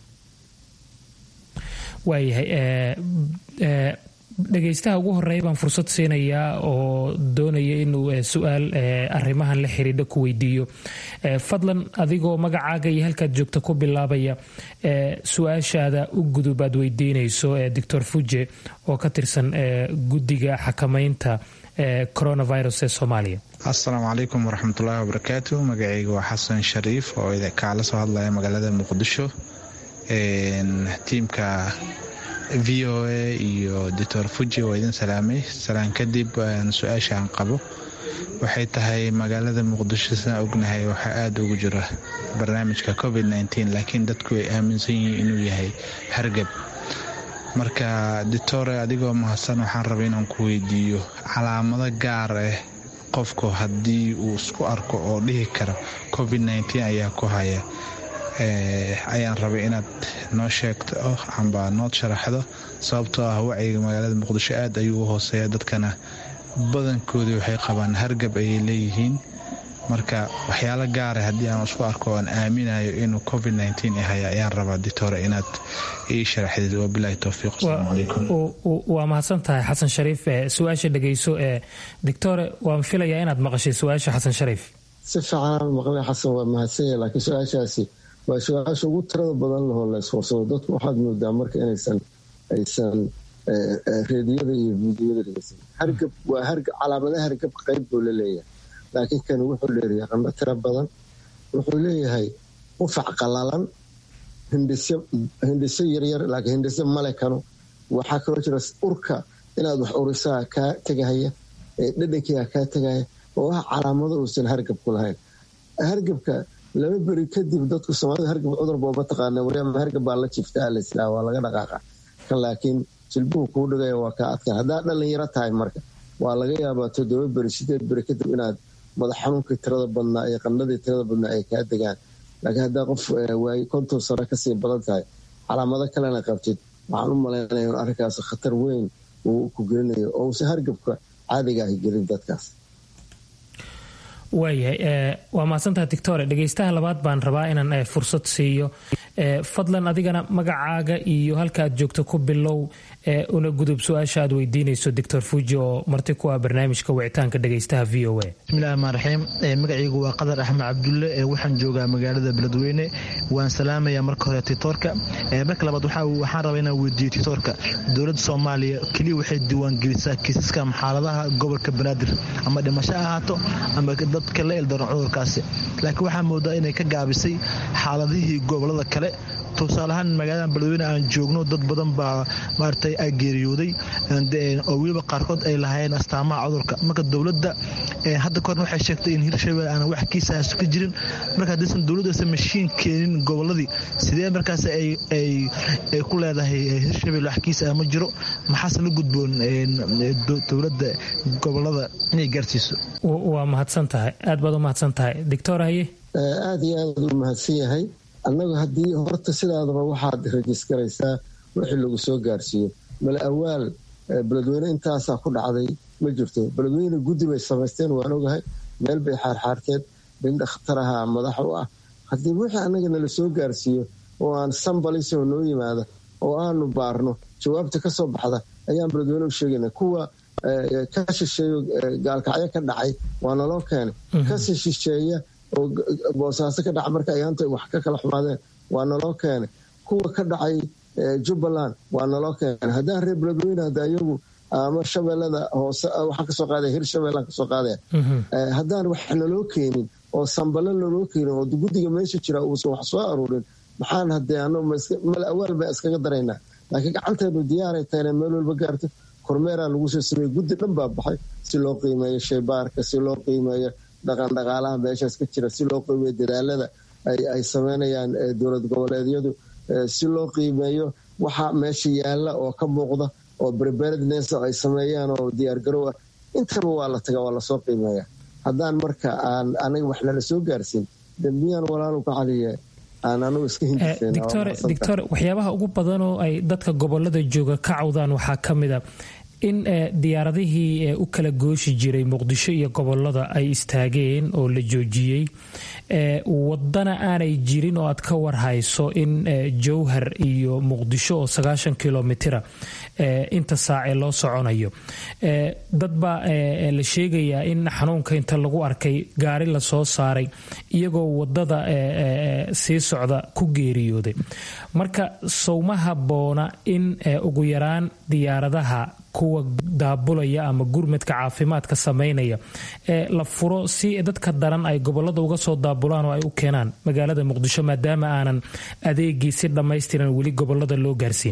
waayahay dhegaystaha ugu horeeya baan fursad siinayaa oo doonaya inuu su-aal arrimahan la xiriidha ku weydiiyo fadlan adigoo magacaaga iyo halkaad joogta ku bilaabaya su-aashaada u gudub aad weydiinayso doctor fuje oo ka tirsan guddiga xakamaynta coronavirus ee soomaaliya asalaamu calaykum waraxmatullaahi wabarakaatu magacayga waa xasan shariif oo kaala soo hadlaya magaalada muqdisho tiimka v o a iyo doctor fuji waa idin salaamay salaan kadib su-aasha aan qabo waxay tahay magaalada muqdisho sidaan ognahay waxaa aada ugu jira barnaamijka covid laakiin dadku ay aaminsan yihiin inuu yahay hargab marka doctore adigoo mahadsan waxaan rabay inaan ku weydiiyo calaamado gaar ah qofku haddii uu isku arko oo dhihi karo covid ayaa ku haya ayaan rabay inaad noo sheegto amba nood sharaxdo sababtoo ah wacyiga magaalada muqdisho aad ayuu u hooseeya dadkana badankoodii waxay qabaan hargab ayay leeyihiin marka waxyaalo gaara haddii aan isku arko oan aaminayo inuu covid yahay ayaan rabaa ditore inaad ii sharaxdid wabilaahi towfiiq asalaamu calaykum waa mahadsan tahay xasan shariif su-aasha dhegeyso ee doctore waan filayaa inaad maqashay su-aasha xasan shariif si fiicanaan maqlay xasan waa mahadsanya laakiin su-aashaasi waa su-aasha ugu tirada badan lahoo la iswarsado dadku waxaad moodaa marka inaysan aysan reediyada iyo fiidiyada dhegeysan hargab waa hargab calaamadaha hargab qayb buu la leeyahay laakiin kan wuxuu leeyahay qandho tiro badan wuxuu leeyahay qufac qalalan hindhiso yaryar laakiin hindhiso male kano waxaa kaloo jira urka inaad wax urisaa kaa tegahaya dhadhankiiga kaa tegaya oo ah calaamado uusan hargab ku lahayn hargabka laba beri kadib dadku soomaalida hargab cudur booba taqaana waryaama hargab baa la jifta alaslaa waa laga dhaqaaqa kan laakiin jilbuhu kuu dhigaya waa kaa adkaan haddaa dhalinyaro tahay marka waa laga yaabaa toddoba beri sideed beri kadib inaad madax xanuunkii tirada badnaa iyo qandhadii tirada badnaa ay kaa degaan laakiin haddaa qof waay konton sano kasii badan tahay calaamado kalena qabtid waxaan u malaynaya in arrinkaas khatar weyn uu ku gelinayo oo uusan hargabka caadiga ahi gelin dadkaas waayahay waa mahadsantaha dictore dhegeystaha labaad baan rabaa inaan fursad siiyo fadlan adigana magacaaga iyo halka aad joogto ku bilow una gudub su-aasha aad weydiinayso doctor fuji oo marti ku ah barnaamijka wicitaanka dhegeystaha v o a bismillahi rmaan raxiim magacaygu waa qadar axmed cabdulle waxaan joogaa magaalada beledweyne waan salaamayaa marka hore titoorka marka labaad waxaan rabaa inaan weydiiyo titoorka dowladda soomaaliya keliya waxay diiwaangelisaa kiisaska xaaladaha gobolka banaadir ama dhimasho ahaato ama dadka la eldaran cudurkaasi laakiin waxaa moodaa inay ka gaabisay xaaladihii gobolada kale tusaalahaan magaalada beledweyne aan joogno dad badan baa maaragtay ay geeriyooday oo weliba qaarkood ay lahaayeen astaamaha cudurka marka dowladda hadda kahorna waxay sheegtay in hirshabelle aanan wax kiisaas ka jirin marka haddaysan dowladdu aysan mashiin keenin goboladii sidee markaas ay ku leedahay hirshabelle wax kiisa ma jiro maxaase la gudboon dowladda gobolada inay gaarsiiso waa mahadsan tahay aad baad u mahadsan tahay doctor haye aada iyo aad u mahadsan yahay annagu haddii horta sidaadaba waxaad rajisgaraysaa wixii lagu soo gaarsiiyo male awaal beledweyne intaasaa ku dhacday ma jirto beledweyne guddi bay samaysteen waan ogahay meel bay xaarxaarteen nin dakhtaraha madax u ah haddii wixii annaga nala soo gaarsiiyo oo aan sambalisoo noo yimaada oo aanu baarno jawaabta ka soo baxda ayaan beledweyne u sheegayna kuwa ka shisheeyo gaalkacyo ka dhacay waa naloo keenay kasi shisheeya oo boosaaso ka dhaca marka ayaanta wax ka kala xumaadeen waa naloo keenay kuwa ka dhacay jubbaland waa naloo keenay haddaan reer beledweyne hadda iyagu ama shabeellada hoose waxaan kasoo qaadaya hir shabeellaan kasoo qaadaya haddaan wax naloo keenin oo sambale naloo keenin oo guddiga meesha jira uusan wax soo aruurin maxaan hadee ano mal awaal baan iskaga daraynaa laakiin gacanteenu diyaaray tahayna meel walba gaarto kormeeraa lagu soo sameeyey guddi dhan baa baxay si loo qiimeeyo shaybaarka si loo qiimeeyo dhaqandhaqaalaha meeshaas ka jira si loo qiimeeyo dadaalada ay sameynayaan dowlad goboleedyadu si loo qiimeeyo waxa meesha yaala oo ka muuqda oo preparedness ay sameeyaan oo diyaargarow ah intaba waa la taga waa lasoo qiimeeya haddaan marka aan anaga wax nala soo gaarsiin dambiyaan walaalu ka caliye aan anugu iska dictor waxyaabaha ugu badan oo ay dadka gobolada jooga ka cawdaan waxaa ka mida in diyaaradihii u kala gooshi jiray muqdisho iyo gobolada ay istaageen oo la joojiyey wadana aanay jirin oo aad ka warhayso in jowhar iyo muqdisho oo sagaashan kilomitira inta saace loo soconayo dad baa la sheegayaa in xanuunka inta lagu arkay gaari lasoo saaray iyagoo wadada sii socda ku geeriyooday marka sowma haboona in ugu yaraan diyaaradaha kuwa daabulaya ama gurmadka caafimaadka sameynaya ee la furo si dadka daran ay gobolada uga soo daabulaan oo ay u keenaan magaalada muqdisho maadaama aanan adeegii si dhammaystiran weli gobolada loo gaarsiin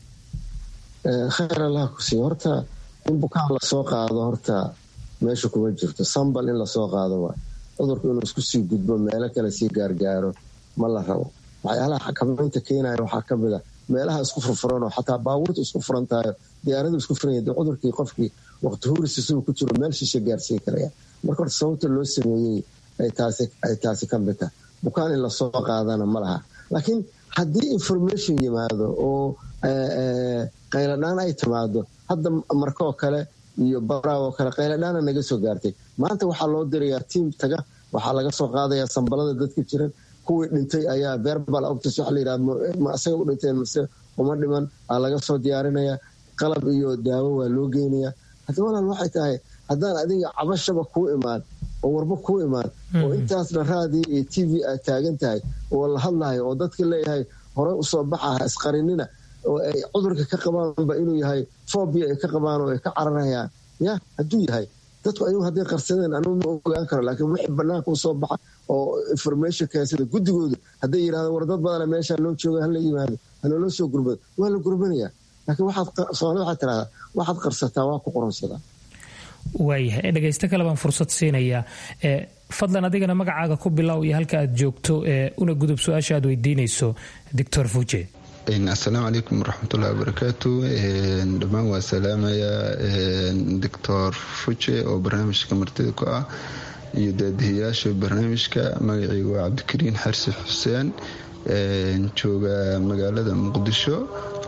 khayr allaha ku siiyo horta in bukaan lasoo qaado horta meesha kuma jirto sambal in lasoo qaado waa cudurku inuu isku sii gudbo meelo kale sii gaargaaro ma la rabo waxyaalaha xakamaynta keenaya waxaa ka mid a meelaha isku furfuranoo xataa baabuurta isku furan tahayo diyaaradu isku furan yahay cudurkii qofkii waqti huris isagoo ku jiro meel shisha gaarsiin karaya marka horta sababta loo sameeyey ay taasi ka mid tahay bukaan in lasoo qaadana ma laha laakiin haddii information yimaado oo qayladhaan ay timaado hadda markoo kale iyo baraawo kale qayladhaana naga soo gaartay maanta waxaa loo dirayaa tiim taga waxaa laga soo qaadayaa sambalada dadka jiran kuwii dhintay ayaa verbal optis waxa layidhaha ma asaga u dhinteen mase uma dhiman aa laga soo diyaarinayaa qalab iyo daawo waa loo geynayaa hadda walaal waxay tahay haddaan adiga cabashaba kuu imaan oo warba kuu imaan oo intaasna raadii iyo t v aad taagan tahay oo la hadlayo oo dadka leeyahay horey usoo baxaha isqarinina oo ay cudurka ka qabaanba inuu yahay fobia ay ka qabaan oo ay ka cararayaan ya hadduu yahay dadku ayagu hadday qarsadeen anugu ma ogaan karo laakiin wixii banaanka usoo baxa oo information keensada guddigoodu hadday yidhahdo war dad badana meeshaa loo jooga hala yimaado hanaloo soo gurbado waa la gurbanaya laakiin soomaalida waxaa tirahdaa waxaad qarsataa waa ku qoronsadaa waayahay dhegaysto kale baan fursad siinayaa fadlan adigana magacaaga ku bilow iyo halka aad joogto una gudub su-aasha aad weydiinayso doctor fuje asalaamu calaykum waraxmatullahi wabarakaatu dhammaan waa salaamayaa doctor fuje oo barnaamijka martida ku ah iyo daadihiyaasha barnaamijka magacii waa cabdikariin xarsi xuseen jooga magaalada muqdisho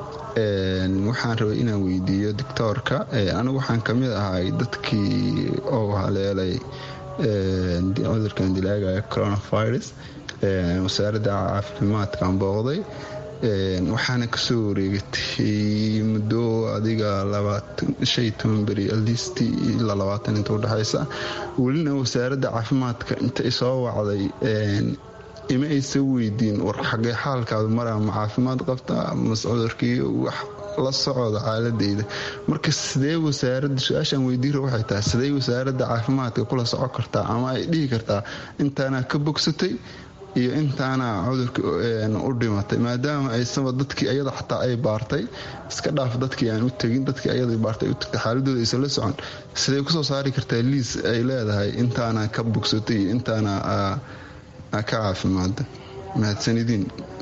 waxaan rabay inaan weydiiyo doctoorka anigu waxaan kamid ahay dadkii oo haleelay cudurkan dilaaga coronavirus wasaaradda caafimaadkaan booqday waxaana kasoo wareegatay muddo adiga beri alist ilaa labaatan inta udhexaysa welina wasaaradda caafimaadka inta isoo wacday ima aysa weydiin war xagee xaalkaadu maraa ma caafimaad qabta mas cudurkii wax la socda xaaladeyda marka sidee wasaarada su-aashaan weydiira waxay tahay sidee wasaaradda caafimaadka kula soco kartaa ama ay dhihi kartaa intaana ka bogsatay iyo intaana cudurka u dhimatay maadaama aysaba dadkii ayada xataa ay baartay iska dhaaf dadkii aan u tegin dadkii ayada baartay u tagtay xaaladooda aysan la socon sidee kusoo saari kartaa liis ay leedahay intaana ka bogsatay iyo intaana ka caafimaada mahadsanidin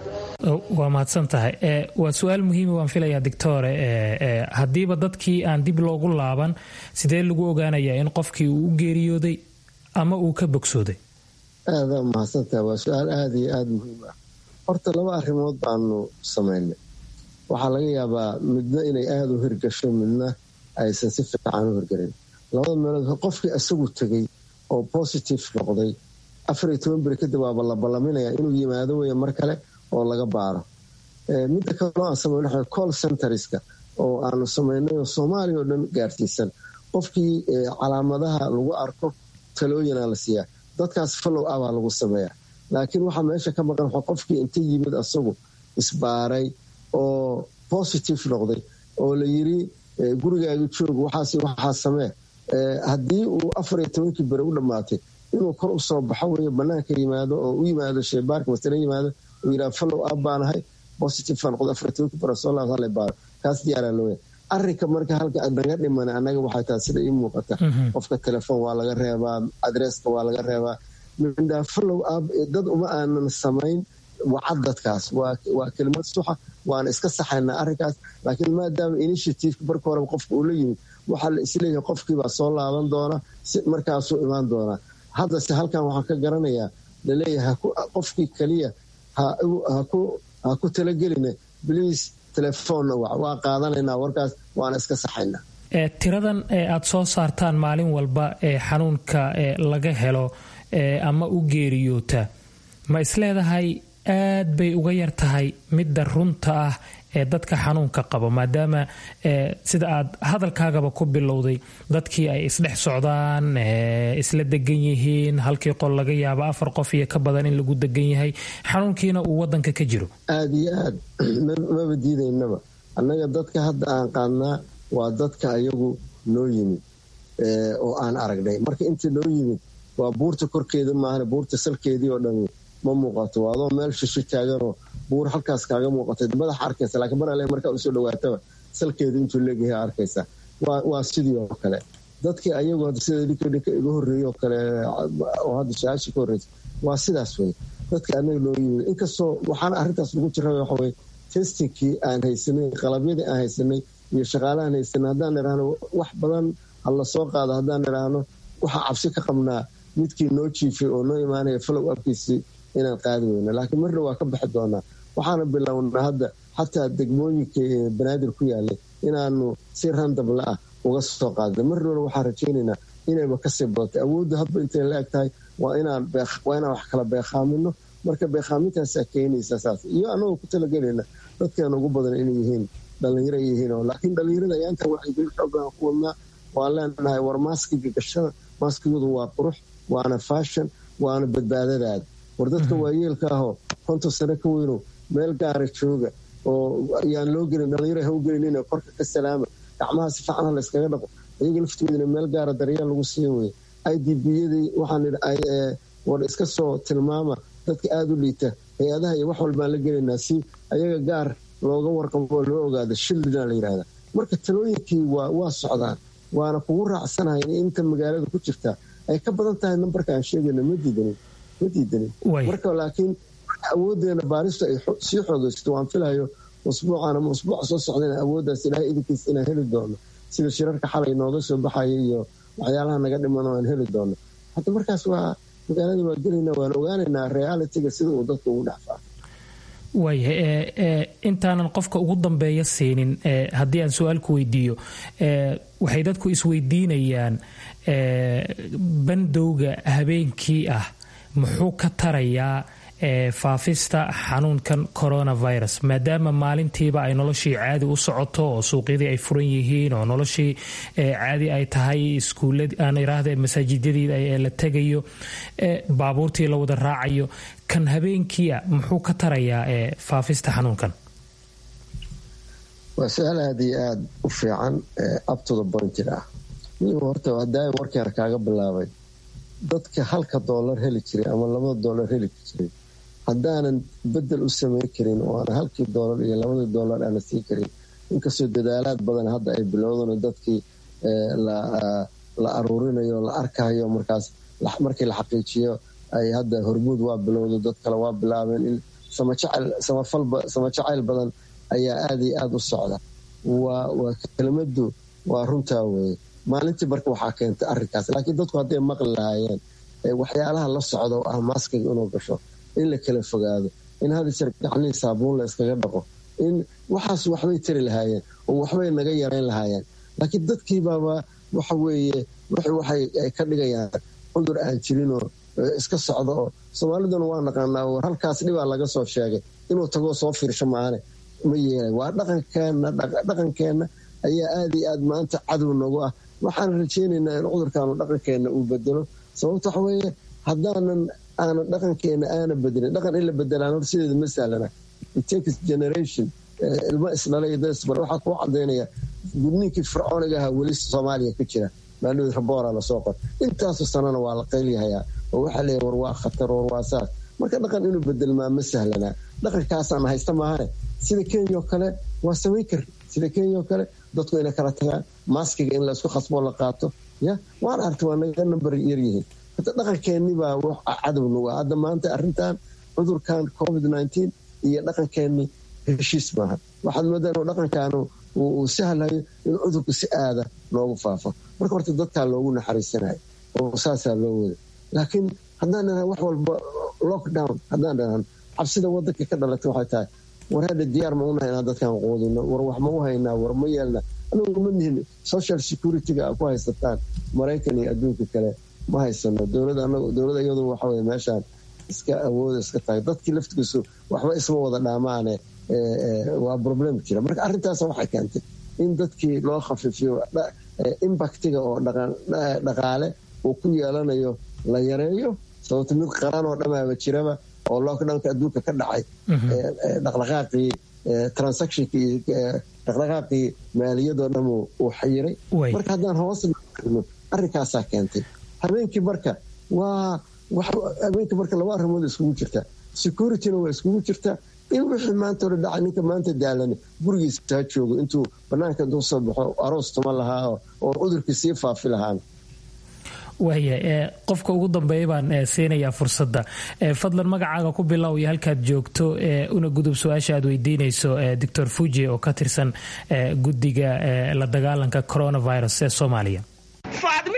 waa mahadsan tahay waa su-aal muhiima waan filayaa doctore haddiiba dadkii aan dib loogu laaban sidee lagu ogaanayaa in qofkii uu u geeriyooday ama uu ka bogsooday aada mahadsantaha waa su-aal aada iyo aada muhiim ah horta laba arrimood baanu samaynay waxaa laga yaabaa midna inay aada u hirgasho midna aysan si fiican u hirgelin labada meelood qofkii isagu tegay oo positive noqday afar iyo toban beri kadib waaba la ballaminaya inuu yimaado wey mar kale oo laga baaro midda kaloo aan sameyno waxa call centerska oo aanu samaynay oo soomaaliya oo dhan gaarsiisan qofkii calaamadaha lagu arko talooyinaa la siiyaa dadkaas follow abaa lagu sameeya laakiin waxaa meesha ka maqan qofkii inta yimid asagu isbaaray oo positive noqday oo la yiri gurigaaga joog waxaas waxaa samee haddii uu afar iyo tobankii beri u dhammaatay inuu kor usoo baxo wey banaanka yimaado oo u yimaado sheebaarka masale yimaado uu yidhaha follow up baanahay positive baa noqday afar iyo tobankii beri soo laabta hala baaro kaas diyaaraa looya arrinka marka halka naga dhiman annaga waxay tahay sida ii muuqata qofka telefoon waa laga reebaa adresska waa laga reebaa mindhaa follow up dad uma aanan samayn wacad dadkaas waa kelimad suxa waana iska saxaynaa arrinkaas laakiin maadaama initiativeka marka horeba qofka uu la yimid waxaa la isleeyahay qofkiibaa soo laaban doona si markaasuu imaan doonaa haddase halkan waxaan ka garanayaa laleeyahay qofkii kaliya ha ku talagelina bliis telefoonna waa qaadanaynaa warkaas waana iska saxaynaa tiradan aad soo saartaan maalin walba ee xanuunka laga helo ama u geeriyoota ma isleedahay aad bay uga yar tahay midda runta ah ee dadka xanuunka qabo maadaama sida aad hadalkaagaba ku bilowday dadkii ay isdhex socdaan isla degan yihiin halkii qol laga yaabo afar qof iyo ka badan in lagu degan yahay xanuunkiina uu wadanka ka jiro aada iyo aad maba diidaynaba annaga dadka hadda aan qaadnaa waa dadka ayagu noo yimid oo aan aragnay marka inta noo yimid waa buurta korkeeda maahan buurta salkeedii oo dhan ma muuqato waa adoo meel shisho taaganoo buur halkaas kaaga muuqatay madaxa arkaysa laakiin mar ale markaa usoo dhawaataba salkeedu intuu leegyahay arkaysa waa sidii oo kale dadkii ayagu sida ninka ninka iga horreeyey oo kale oo hadda su-aashii ka horreysa waa sidaas wey dadka anaga noo yimid inkastoo waxaana arrintaas lagu jira waxaweye testingkii aan haysanay qalabyadii aan haysanay iyo shaqaalahaan haysanay haddaan idhaahno wax badan ha la soo qaado haddaan idhaahno waxaa cabsi ka qabnaa midkii noo jiifay oo noo imaanaya follow upkiisii inaan qaadi weyno laakiin marna waa ka baxi doonaa waxaana bilownaa hadda xataa degmooyinka banaadir ku yaalay inaanu si randabla ah uga soo qaadna marnana waxaan rajaynaynaa inayba kasii badatay awoodda hadba intay la eg tahay waa inaan wax kala beekhaamino marka beekhaamintaasa keenaysa saas iyo anagoo ku talagelayna dadkeena ugu badan inay yihiin dhalinyaro yihiin laakiin dhalinyarada ayaanta wacyigelin xoogaan ku wadnaa waan leenahay war maaskiga gashada maaskigoodu waa qurux waana faashan waana badbaadadaada war dadka waayeelka ahoo konton sano ka weyno meel gaara jooga oo ayaan loo gelin dhalinyaro ha u gelinin korka ka salaama gacmaha si fiican ha la yskaga dhaqo iyaga laftoodina meel gaara daryeel lagu sii weye i d b yadii waxaan war iska soo tilmaama dadka aada u liita hay-adaha iyo wax walbaan la gelaynaa si ayaga gaar looga warqabo loo ogaado shildina la yidhahda marka talooyinkii waa socdaan waana kugu raacsanahay in inta magaalada ku jirta ay ka badan tahay nambarka aan sheegayna ma diidanin marka laakiin awoodeena baaristu ay sii xoogeysato waan filayo usbuucan ama usbuuca soo socdana awooddaas ilaahay idinkiis inaan heli doono sida shirarka xalay nooga soo baxaya iyo waxyaalaha naga dhiman aan heli doono hadda markaas waa magaalada waa gelayna waan ogaanaynaa realitiga sida uu dadka ugu dhexfaa waaya intaanan qofka ugu dambeeya siinin haddii aan su-aalku weydiiyo waxay dadku isweydiinayaan bandowga habeenkii ah muxuu ka tarayaa faafista xanuunkan coronavirus maadaama maalintiiba ay noloshii caadi u socoto oo suuqyadii ay furan yihiin oo noloshii caadi ay tahay iskuulaan iraahda masaajidadii la tegayo baabuurtii la wada raacayo kan habeenkiia muxuu ka tarayaa faafista xanuunkan waa su-aal aada iyo aada u fiican abtoda bointed ah horta hadaa warkeena kaaga bilaabay dadka halka doolar heli jiray ama labada doolar heli jiray haddaanan bedel u samayn karin oo aan halkii doolar iyo labadii doolar aana siin karin inkastoo dadaalaad badan hadda ay bilowdan dadkii la aruurinayo la arkayo markaas markii la xaqiijiyo ay hadda hormuud waa bilowda dad kale waa bilaabeen in sama jacayl badan ayaa aada iyo aada u socda waa kelmadu waa runtaa weye maalintii marka waxaa keentay arinkaas laakiin dadku hadday maqli lahaayeen waxyaalaha la socda oo ah maaskiga inuu gasho in la kala fogaado in hadisar gacnihii saabuun la iskaga dhaqo in waxaas waxbay tari lahaayeen oo waxbay naga yarayn lahaayeen laakiin dadkiibaaba waxa weeye waxay ka dhigayaan cudur aan jirinoo iska socda oo soomaaliduna waa naqaanaa war halkaas dhibaa laga soo sheegay inuu tagoo soo fiirsho maane ma yeelay waa dhaqankeenna dhaqankeenna ayaa aada iyo aad maanta cadow nagu ah waxaan rajeynaynaa in cudurkaanu dhaqankeenna uu bedelo sababta waxa weeye haddaanan aanan dhaqankeena aana bedelin dhaqan in la bedelaan hor sideeda ma sahlana takes generation ilmo isdhalay dasbar waxaa kuu cadaynaya gudniinkii fircooniga ahaa weli soomaaliya ka jira maalmid raboora lasoo qor intaasoo sanana waa la qaylyahayaa oo waxaa leeya war waa khatar war waa saas marka dhaqan inuu bedelmaa ma sahlanaa dhaqankaasaan haysta maahane sida kenya oo kale waa samayn kar sida kenya oo kale dadku inay kala tagaan maaskiga in laysku khasboo la qaato ya waan argtay waa naga nambar yaryihiin hata dhaqankeennibaa wax cadow nagu ah hadda maanta arrintan cudurkan covid nteen iyo dhaqankeenni heshiis maaha waxaad moodaa inuu dhaqankaanu uu sahlayo in cudurku si aada loogu faafo marka horta dadkaa loogu naxariisanayo oo saasaa loo wada laakiin haddaan dhahan wax walba lockdown haddaan dhahan cabsida wadanka ka dhalatay waxay tahay war hadha diyaar ma unahay inaan dadkan quudino war wax ma u haynaa war ma yeelna anagu ma nihin social security-ga a ku haysataan maraykan iyo adduunka kale ma haysano dowlada iyadu waxawey meeshaan iska awooda iska tahay dadkii laftigiisu waxba isma wada dhaamaane waa problem jira marka arrintaas waxay keentay in dadkii loo khafiifiyo impactiga oo dhaqaale uu ku yeelanayo la yareeyo sababto mid qaraan oo dhamaaba jiraba oo lockdownka adduunka ka dhacay dhaqdhaqaaqii transactionkii dhaqdhaqaaqii maaliyadoo dham uu xayiray marka haddaan hoos no arrinkaasaa keentay habeenkii marka waa habeenkii marka laba arrimood iskugu jirta securityna waa iskugu jirta in wixii maanta hore dhacay ninka maanta daalani gurigiisa ha joogo intuu banaanka intuu soo baxo aroos tuma lahaa oo cudurkii sii faafi lahaan waaya qofka ugu dambeeya baan siinayaa fursadda fadlan magacaaga ku bilow iyo halkaad joogto una gudub su-aasha aad weydiinayso doctor fuji oo ka tirsan guddiga la dagaalanka coronavirus ee soomaaliya faadmi ibraahim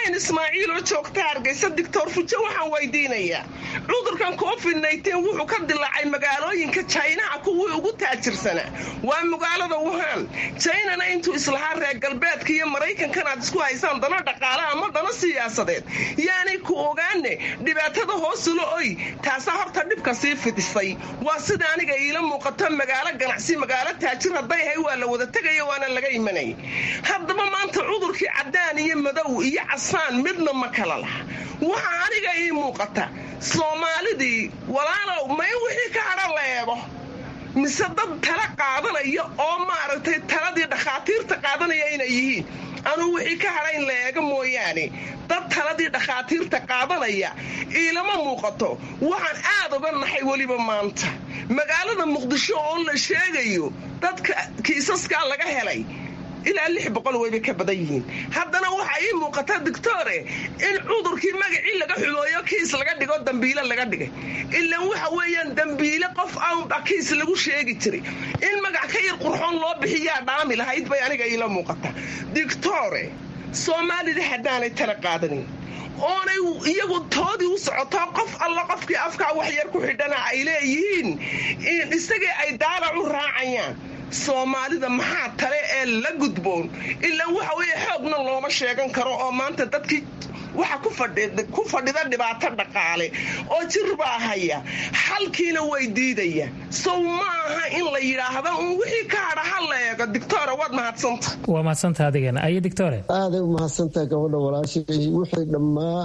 maryan ismaaciil oo joogta hargeysa doctor fujo waxaan weydiinayaa cudurkan covid nteen wuxuu ka dilaacay magaalooyinka jaynaha kuwii ugu taajirsanaa waa magaalada wuhan jaynana intuu islahaa reer galbeedka iyo maraykankan aad isku haysaan dana dhaqaale ama dana siyaasadeed yaanay ku ogaane dhibaatada hoosula oy taasaa horta dhibka sii fidisay waa sida aniga iila muuqato magaalo ganacsi magaalo taajir hadday ahay waa la wada tegaya waana laga imanay haddaba maanta cudurkii cadaan iyo madow iyo casaan midna ma kala laha waxaa aniga ii muuqata soomaalidii walaalow may wixii ka hadhan la eego mise dad tala qaadanaya oo maaragtay taladii dhakhaatiirta qaadanaya inay yihiin anuu wixii ka hadhayn la eega mooyaane dad taladii dhakhaatiirta qaadanaya iilama muuqato waxaan aad uga naxay weliba maanta magaalada muqdisho oo la sheegayo dadka kiisaskaa laga helay ilaa lix boqol wayba ka badan yihiin haddana waxaa ii muuqata doctore in cudurkii magacii laga xumooyo kiis laga dhigo dambiile laga dhigay ilan waxa weeyaan dambiile qof aanba kiis lagu sheegi jiray in magac ka yar qurxoon loo bixiyaa dhaami lahayd bay aniga iila muuqata doctore soomaalida haddaanay tala qaadanin oonay iyagu toodii u socoto qof alla qofkii afkaa waxyar ku xidhana ay leeyihiin isagii ay daalac u raacayaan soomaalida maxaa tale ee la gudboon ilaa waxa weeye xoogna looma sheegan karo oo maanta dadkii waxa ku fadhida dhibaato dhaqaale oo jir baa haya xalkiina way diidayaan sow ma aha in la yidhaahdo un wixii ka hadha ha la eego dictore waad mahadsanta waa mahadsanta adigana ayo dictore aaday u mahadsantaha gabadha walaashay wixii dhammaa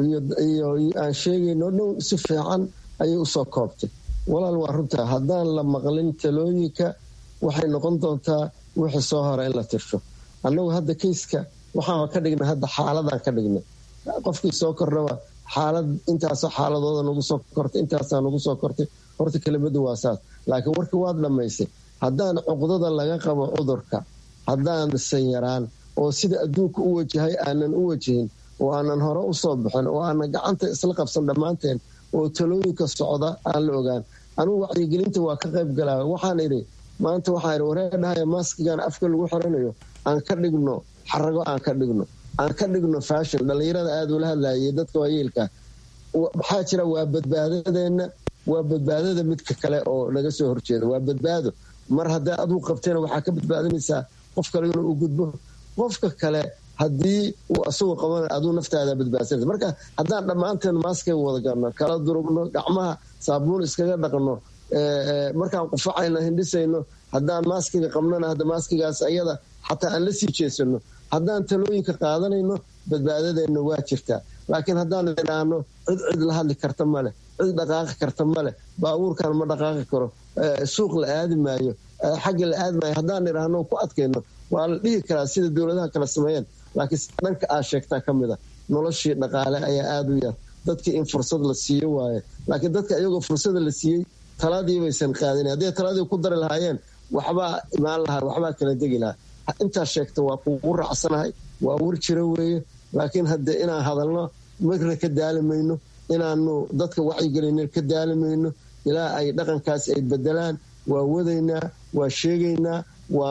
iyo aan sheegayno dhow si fiican ayay usoo koobtay walaal waa runtaa haddaan la maqlin talooyinka waxay noqon doontaa wixii soo hora in la tirsho annagu hadda kayska waxaan ka dhignay hadda xaaladaan ka dhignay qofkii soo kordhaba xaalad intaasoo xaaladooda nagu soo kortay intaasaa nagu soo kortay horta kelimadu waa saas laakiin warkii waad dhammaysay haddaan cuqdada laga qabo cudurka haddaan sanyaraan oo sida adduunka u wajahay aanan u wajahin oo aanan hore usoo bixin oo aanan gacanta isla qabsan dhammaanteen oo talooyinka socda aan la ogaan anugu wacyigelinta waa ka qayb galaa waxaan idhi maanta waxaa idhi wareedhahaya maaskigan afka lagu xiranayo aan ka dhigno xarago aan ka dhigno aan ka dhigno fashion dhallinyarada aada ula hadlayay dadka waayeelka maxaa jira waa badbaadadeenna waa badbaadada midka kale oo naga soo horjeeda waa badbaado mar haddaa aduu qabtayna waxaa ka badbaadinaysaa qof kale inuu u gudbo qofka kale haddii uu asagoo qabana aduu naftaada badbaadsanaysa marka haddaan dhammaanteen maaskay wada galno kala durugno gacmaha saabuun iskaga dhaqno markaan qufacayno hindhisayno haddaan maaskiga qabnona hadda maaskigaas ayada xataa aan la sii jeesano haddaan talooyinka qaadanayno badbaadadeenna waa jirtaa laakiin haddaan idhaahno cid cid la hadli karta maleh cid dhaqaaqi karta maleh baabuurkan ma dhaqaaqi karo suuq la aadi maayo xagga la aadi maayo haddaan idhaahno ku adkayno waa la dhihi karaa sida dowladaha kala sameeyeen laakiin dhanka aa sheegtaa ka mid a noloshii dhaqaale ayaa aada u yar dadkii in fursad la siiyo waaye laakiin dadka iyagoo fursada la siiyey taladii baysan qaadin hadday taladii ku dari lahaayeen waxbaa imaan lahaa waxbaa kala degi lahaa intaa sheegta waa kugu raacsanahay waa war jira weeye laakiin hadde inaan hadalno marna ka daalimayno inaanu dadka wacyigelin ka daalimayno ilaa ay dhaqankaas ay bedelaan waa wadaynaa waa sheegaynaa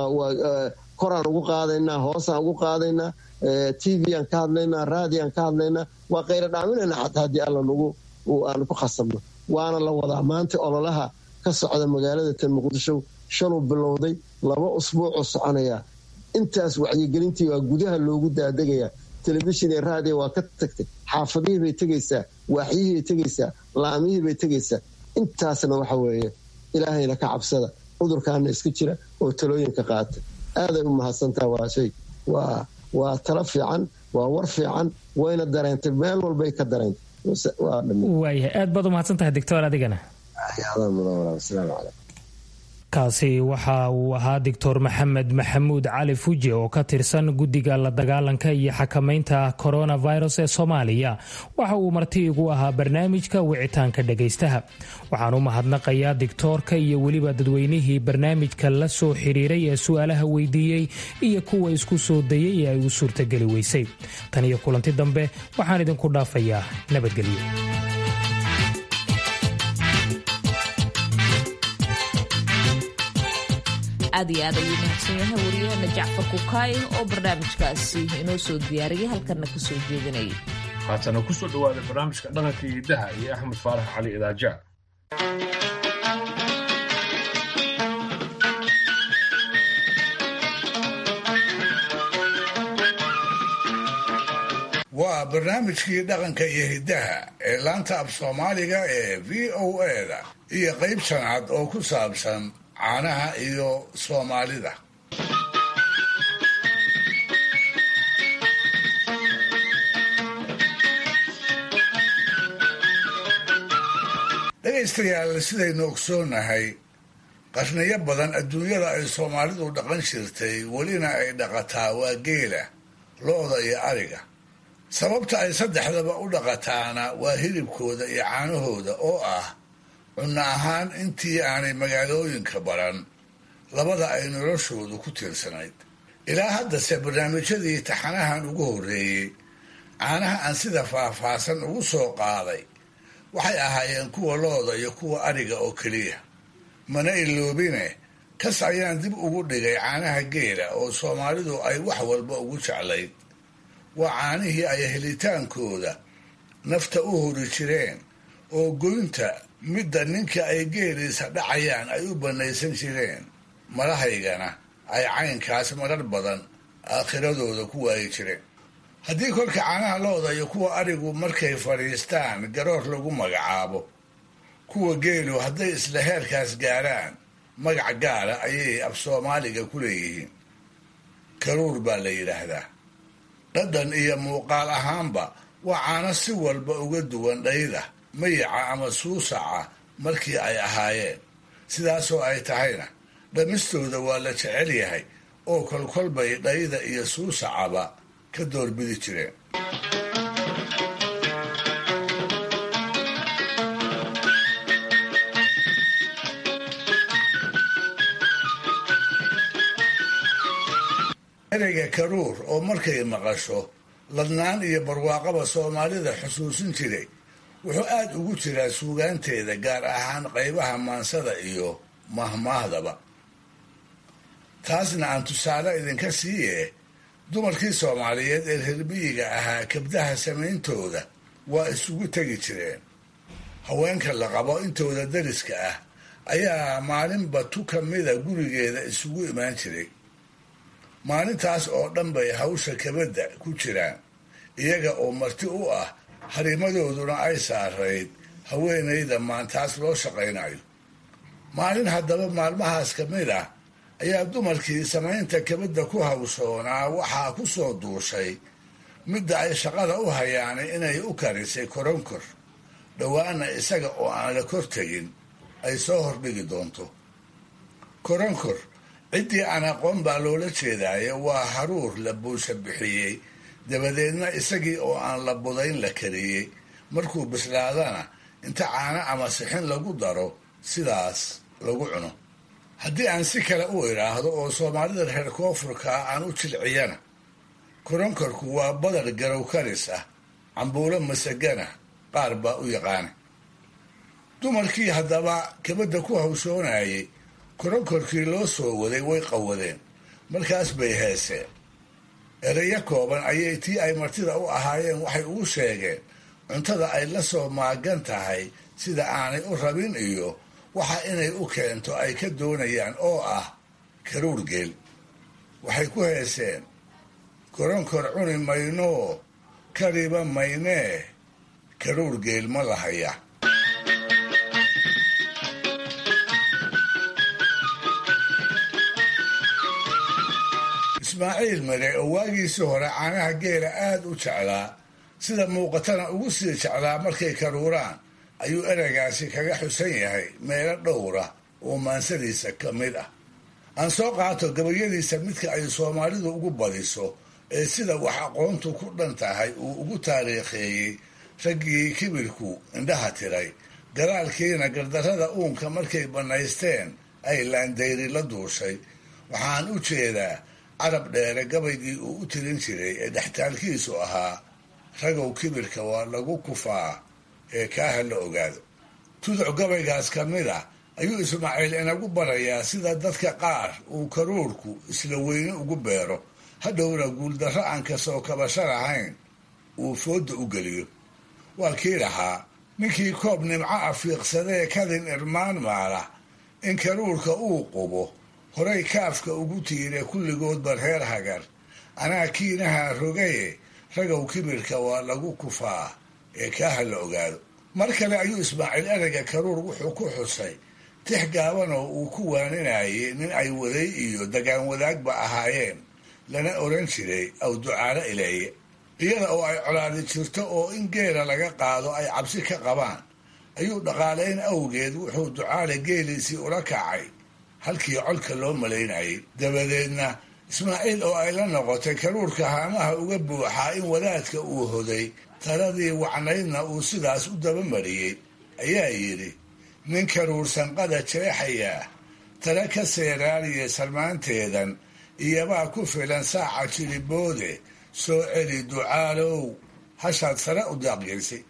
koraan ugu qaadaynaa hoosaan ugu qaadaynaa t v aan ka hadlaynaa raadi aan ka hadlaynaa waa qayra dhaaminayna xataa haddii alla nagu aan ku khasabno waana la wadaa maanta ololaha ka socda magaalada tan muqdisho shaluu bilowday laba usbuucoo soconaya intaas wacyigelintii waa gudaha loogu daadegaya telefishin iyo raadiyo waa ka tagtay xaafadihii bay tegaysaa waaxyihii bay tegaysaa laamihii bay tegaysaa intaasna waxa weeye ilaahayna ka cabsada cudurkaana iska jira oo talooyinka qaata aaday u mahadsantaha waa shay waa waa talo fiican waa war fiican wayna dareentay meel walbay ka dareentay waayahay aad baad u mahadsantahay doctor adigana kaasi waxa uu ahaa doctor maxamed maxamuud cali fuji oo ka tirsan guddiga la dagaalanka iyo xakamaynta coronavirus ee soomaaliya waxa uu marti igu ahaa barnaamijka wicitaanka dhagaystaha waxaan u mahadnaqayaa dictoorka iyo weliba dadweynihii barnaamijka la soo xiriiray ee su-aalaha weydiiyey iyo kuwa isku soo dayay ee ay u suurtageli weysay tan iyo kulanti dambe waxaan idinku dhaafayaa nabadgelyo aad iyo aad ayuu mahadsan yahay wariyaheena jacfar kukaay oo barnaamijkaasi inoo soo diyaariyay halkanna ka soo jeedinayay haatana ku soo dhowaada barnaamijka dhaqanka iyo hiddaha iyo axmed faarax cali idaaja waa barnaamijkii dhaqanka iyo hiddaha ee laanta af soomaaliga ee v o eda iyo qayb shanaad oo ku saabsan caanaha iyo soomaalida dhegaystayaal sidaynu ogsoonahay qarniyo badan adduunyada ay soomaalidu dhaqan jirtay welina ay dhaqataa waa geela lo-da iyo ariga sababta ay saddexdaba u dhaqataana waa hilibkooda iyo caanahooda oo ah cunno ahaan intii aanay magaalooyinka baran labada ay noloshoodu ku tiirsanayd ilaa haddase barnaamijyadii taxanahan ugu horreeyey caanaha aan sida faahfaahsan ugu soo qaaday waxay ahaayeen kuwa looda iyo kuwa ariga oo keliya mana iloobine kas ayaan dib ugu dhigay caanaha geela oo soomaalidu ay wax walba ugu jeclayd waa caanihii ay helitaankooda nafta u hori jireen oo goynta midda ninka ay geeliisa dhacayaan ay u bannaysan jireen madahaygana ay caynkaas marar badan aakhiradooda ku waayi jireen haddii kolka caanaha looda iyo kuwa arigu markay fadhiistaan garoor lagu magacaabo kuwa geelu hadday isla heerkaas gaaraan magac gaara ayay af soomaaliga ku leeyihiin karuur baa la yidhaahdaa dhadhan iyo muuqaal ahaanba waa caano si walba uga duwan dhayda mayaca ama suusaca markii ay ahaayeen sidaasoo ay tahayna dhammistooda waa la jecel yahay oo kolkolbay dhayda iyo suusacaba ka doorbidi jireen ereyga karuur oo markay maqasho ladnaan iyo barwaaqaba soomaalida xusuusin jiray wuxuu aad ugu jiraa suugaanteeda gaar ahaan qaybaha maansada iyo mahmaahdaba taasna aan tusaale idinka siiye dumarkii soomaaliyeed ee reermiyiga ahaa kabdaha samayntooda waa isugu tegi jireen haweenka la qabo intooda dariska ah ayaa maalinba tu ka mida gurigeeda isugu imaan jiray maalintaas oo dhan bay hawsha kabadda ku jiraan iyaga oo marti u ah harimadooduna ay saarayd haweenayda maantaas loo shaqaynayo maalin haddaba maalmahaas ka mid ah ayaa dumarkii samaynta kabadda ku hawshoonaa waxaa ku soo duushay midda ay shaqada u hayaanay inay u karisay koronkor dhowaana isaga oo aan la kor tegin ay soo hordhigi doonto koronkor ciddii aan aqoon baa loola jeedaayo waa haruur la buusha bixiyey dabadeedna isagii oo aan la budayn la kariyey markuu bislaadana inta caano ama sixin lagu daro sidaas lagu cuno haddii aan si kale u idhaahdo oo soomaalida reer koonfurkaa aan u jilciyana koronkorku waa badar garow karis ah cambuulo masagana qaar baa u yaqaana dumarkii haddaba kabadda ku hawshoonayay koronkorkii loo soo waday way qawadeen markaas bay heeseen ereyo kooban ayay tii ay martida u ahaayeen waxay ugu sheegeen cuntada ay la soo maagan tahay sida aanay u rabin iyo waxa inay u keento ay ka doonayaan oo ah karuur geel waxay ku heeseen koronkor cuni maynoo kariba maynee karuur geel ma lahaya ismaaciil mare oo waagiisii hore caanaha geela aad u jeclaa sida muuqatana ugu sii jeclaa markay karuuraan ayuu ereygaasi kaga xusan yahay meelo dhowra oo maansadiisa ka mid ah aan soo qaato gabayadiisa midka ay soomaalidu ugu badiso ee sida wax aqoontu ku dhan tahay uu ugu taariikheeyey raggii kibirku indhaha tiray galaalkiina gardarrada uunka markay bannaysteen ay laandayri la duushay waxaan u jeedaa carab dheere gabaygii uu u tirin jiray ee dhextaalkiisu ahaa ragow kibirka waa lagu kufaa ee kaaha la ogaado tuduc gabaygaas ka mid ah ayuu ismaaciil inagu barayaa sida dadka qaar uu karuurku isla weyne ugu beero hadhowna guuldarro aan kasoo kabasho lahayn uu fooda u geliyo waa kii lahaa ninkii koob nimco afiiqsadee kadin irmaan maala in karuurka uu qubo horay kaafka ugu tiire kulligoodba reer hagar anaa kiinaha rogaye ragow kibirka waa lagu kufaa ee kaaha la ogaado mar kale ayuu ismaaciil ereyga karuur wuxuu ku xusay tix gaaban oo uu ku waaninayay nin ay waday iyo dagaan wadaagba ahaayeen lana oran jiray aw ducaalo ileeye iyada oo ay colaadi jirto oo in geela laga qaado ay cabsi ka qabaan ayuu dhaqaalayn awgeed wuxuu ducaale geeliisii ula kacay halkii colka loo malaynayay dabadeedna ismaaciil oo ay la noqotay karuurka haamaha uga buuxaa in wadaadka uu hoday taladii wacnaydna uu sidaas u dabamariyey ayaa yidhi nin karuursanqada jeexayaa tala ka seeraaliya sarmaanteedan iyobaa ku filan saaca jiliboode soo celi ducaalow hashaad sare u daaqgeysay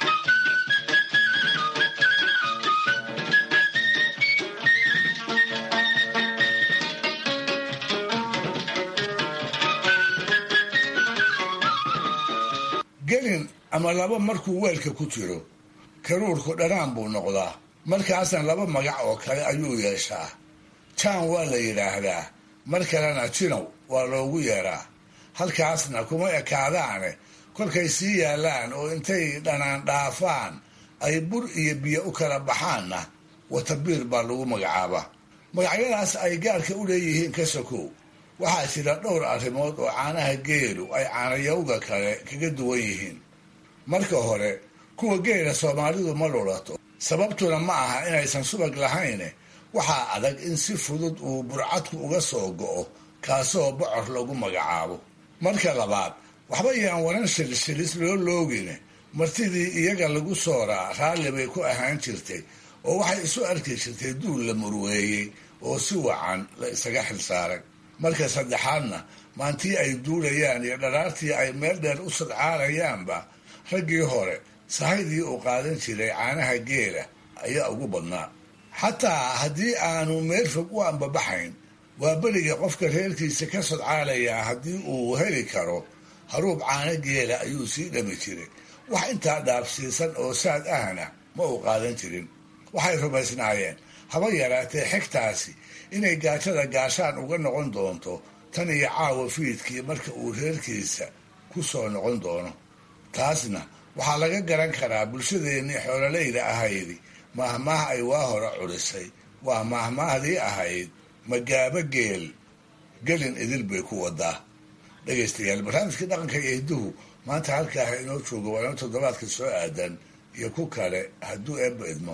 gelin ama laba markuu weelka ku jiro karuurku dhanaan buu noqdaa markaasna laba magac oo kale ayuu yeeshaa jaan waa la yidhaahdaa mar kalena jinow waa loogu yeeraa halkaasna kuma ekaadaane kolkay sii yaallaan oo intay dhanaan dhaafaan ay bur iyo biyo u kala baxaanna watabiir baa lagu magacaabaa magacyadaas ay gaarka u leeyihiin ka sokow waxaa jira dhowr arrimood oo caanaha geelu ay caanayowga kale kaga duwan yihiin marka hore kuwa geela soomaalidu ma lulato sababtuna ma aha inaysan subag lahayne waxaa adag in si fudud uu burcadku uga soo go'o kaasoo bocor lagu magacaabo marka labaad waxba yaan waran shilishilis loo loogine martidii iyaga lagu sooraa raalli bay ku ahaan jirtay oo waxay isu arki jirtay duul la murweeyey oo si wacan la isaga xilsaaray marka saddexaadna maantii ay duulayaan iyo dharaartii ay meel dheer u sadcaarayaanba raggii hore sahaydii uu qaadan jiray caanaha geela ayaa ugu badnaa xataa haddii aanu meel fog u ambabaxayn waa beriga qofka reerkiisa ka sodcaalayaa haddii uu heli karo haruub caano geela ayuu sii dhami jiray wax intaa dhaafsiisan oo saad ahna ma uu qaadan jirin waxay rumaysnaayeen haba yaraatee xigtaasi inay gaajada gaashaan uga noqon doonto tan iyo caawa fiidkii marka uu reerkiisa ku soo noqon doono taasna waxaa laga garan karaa bulshadeennii xoololayda ahaydi maahmaah ay waa hore culisay waa maahmaahdii ahayd magaabo geel gelin idil bay ku wadaa dhegaystayaal barnaamijkii dhaqanka iyo hidduhu maanta halkaaha inoo jooga waana toddobaadka soo aadan iyo ku kale hadduu eebba idmo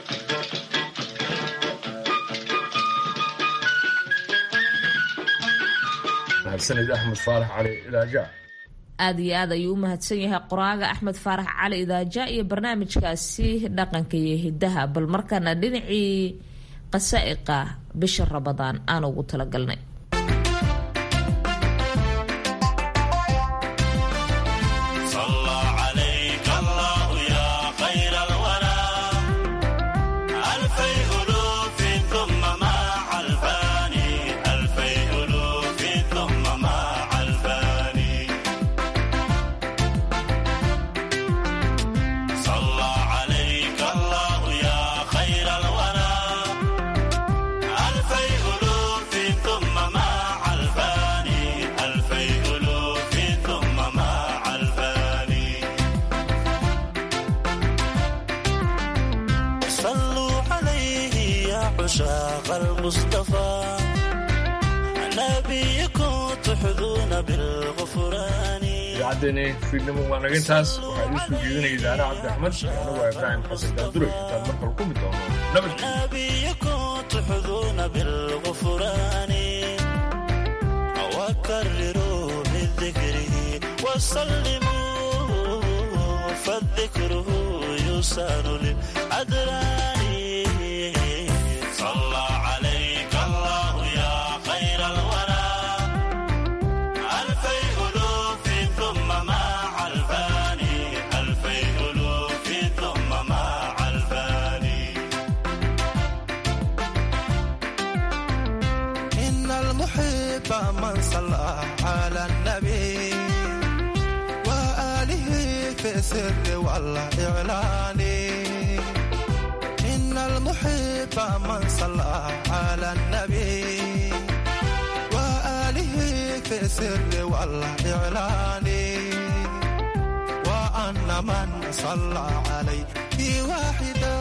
mahadsanid axmed faarax cali ilaaja aada iyo aad ayuu u mahadsan yahay qoraaga axmed faarax cali idaaja iyo barnaamijkaasi dhaqanka iyo hidaha bal markaana dhinacii qasaa'iqa bisha rabadaan aan ugu talagalnay idaacaddeeni fiidnimo waa naga intaas waxaa idiin soo jeedinaya idaare cabdi axmed anagoo ibraahim xasan daanduray intaan markale ku mid doono صلى على النبي وآله في سر والإعلان إن المحب من صلى على النبي وآله في سر والإعلان وأن من صلى عليه واحدا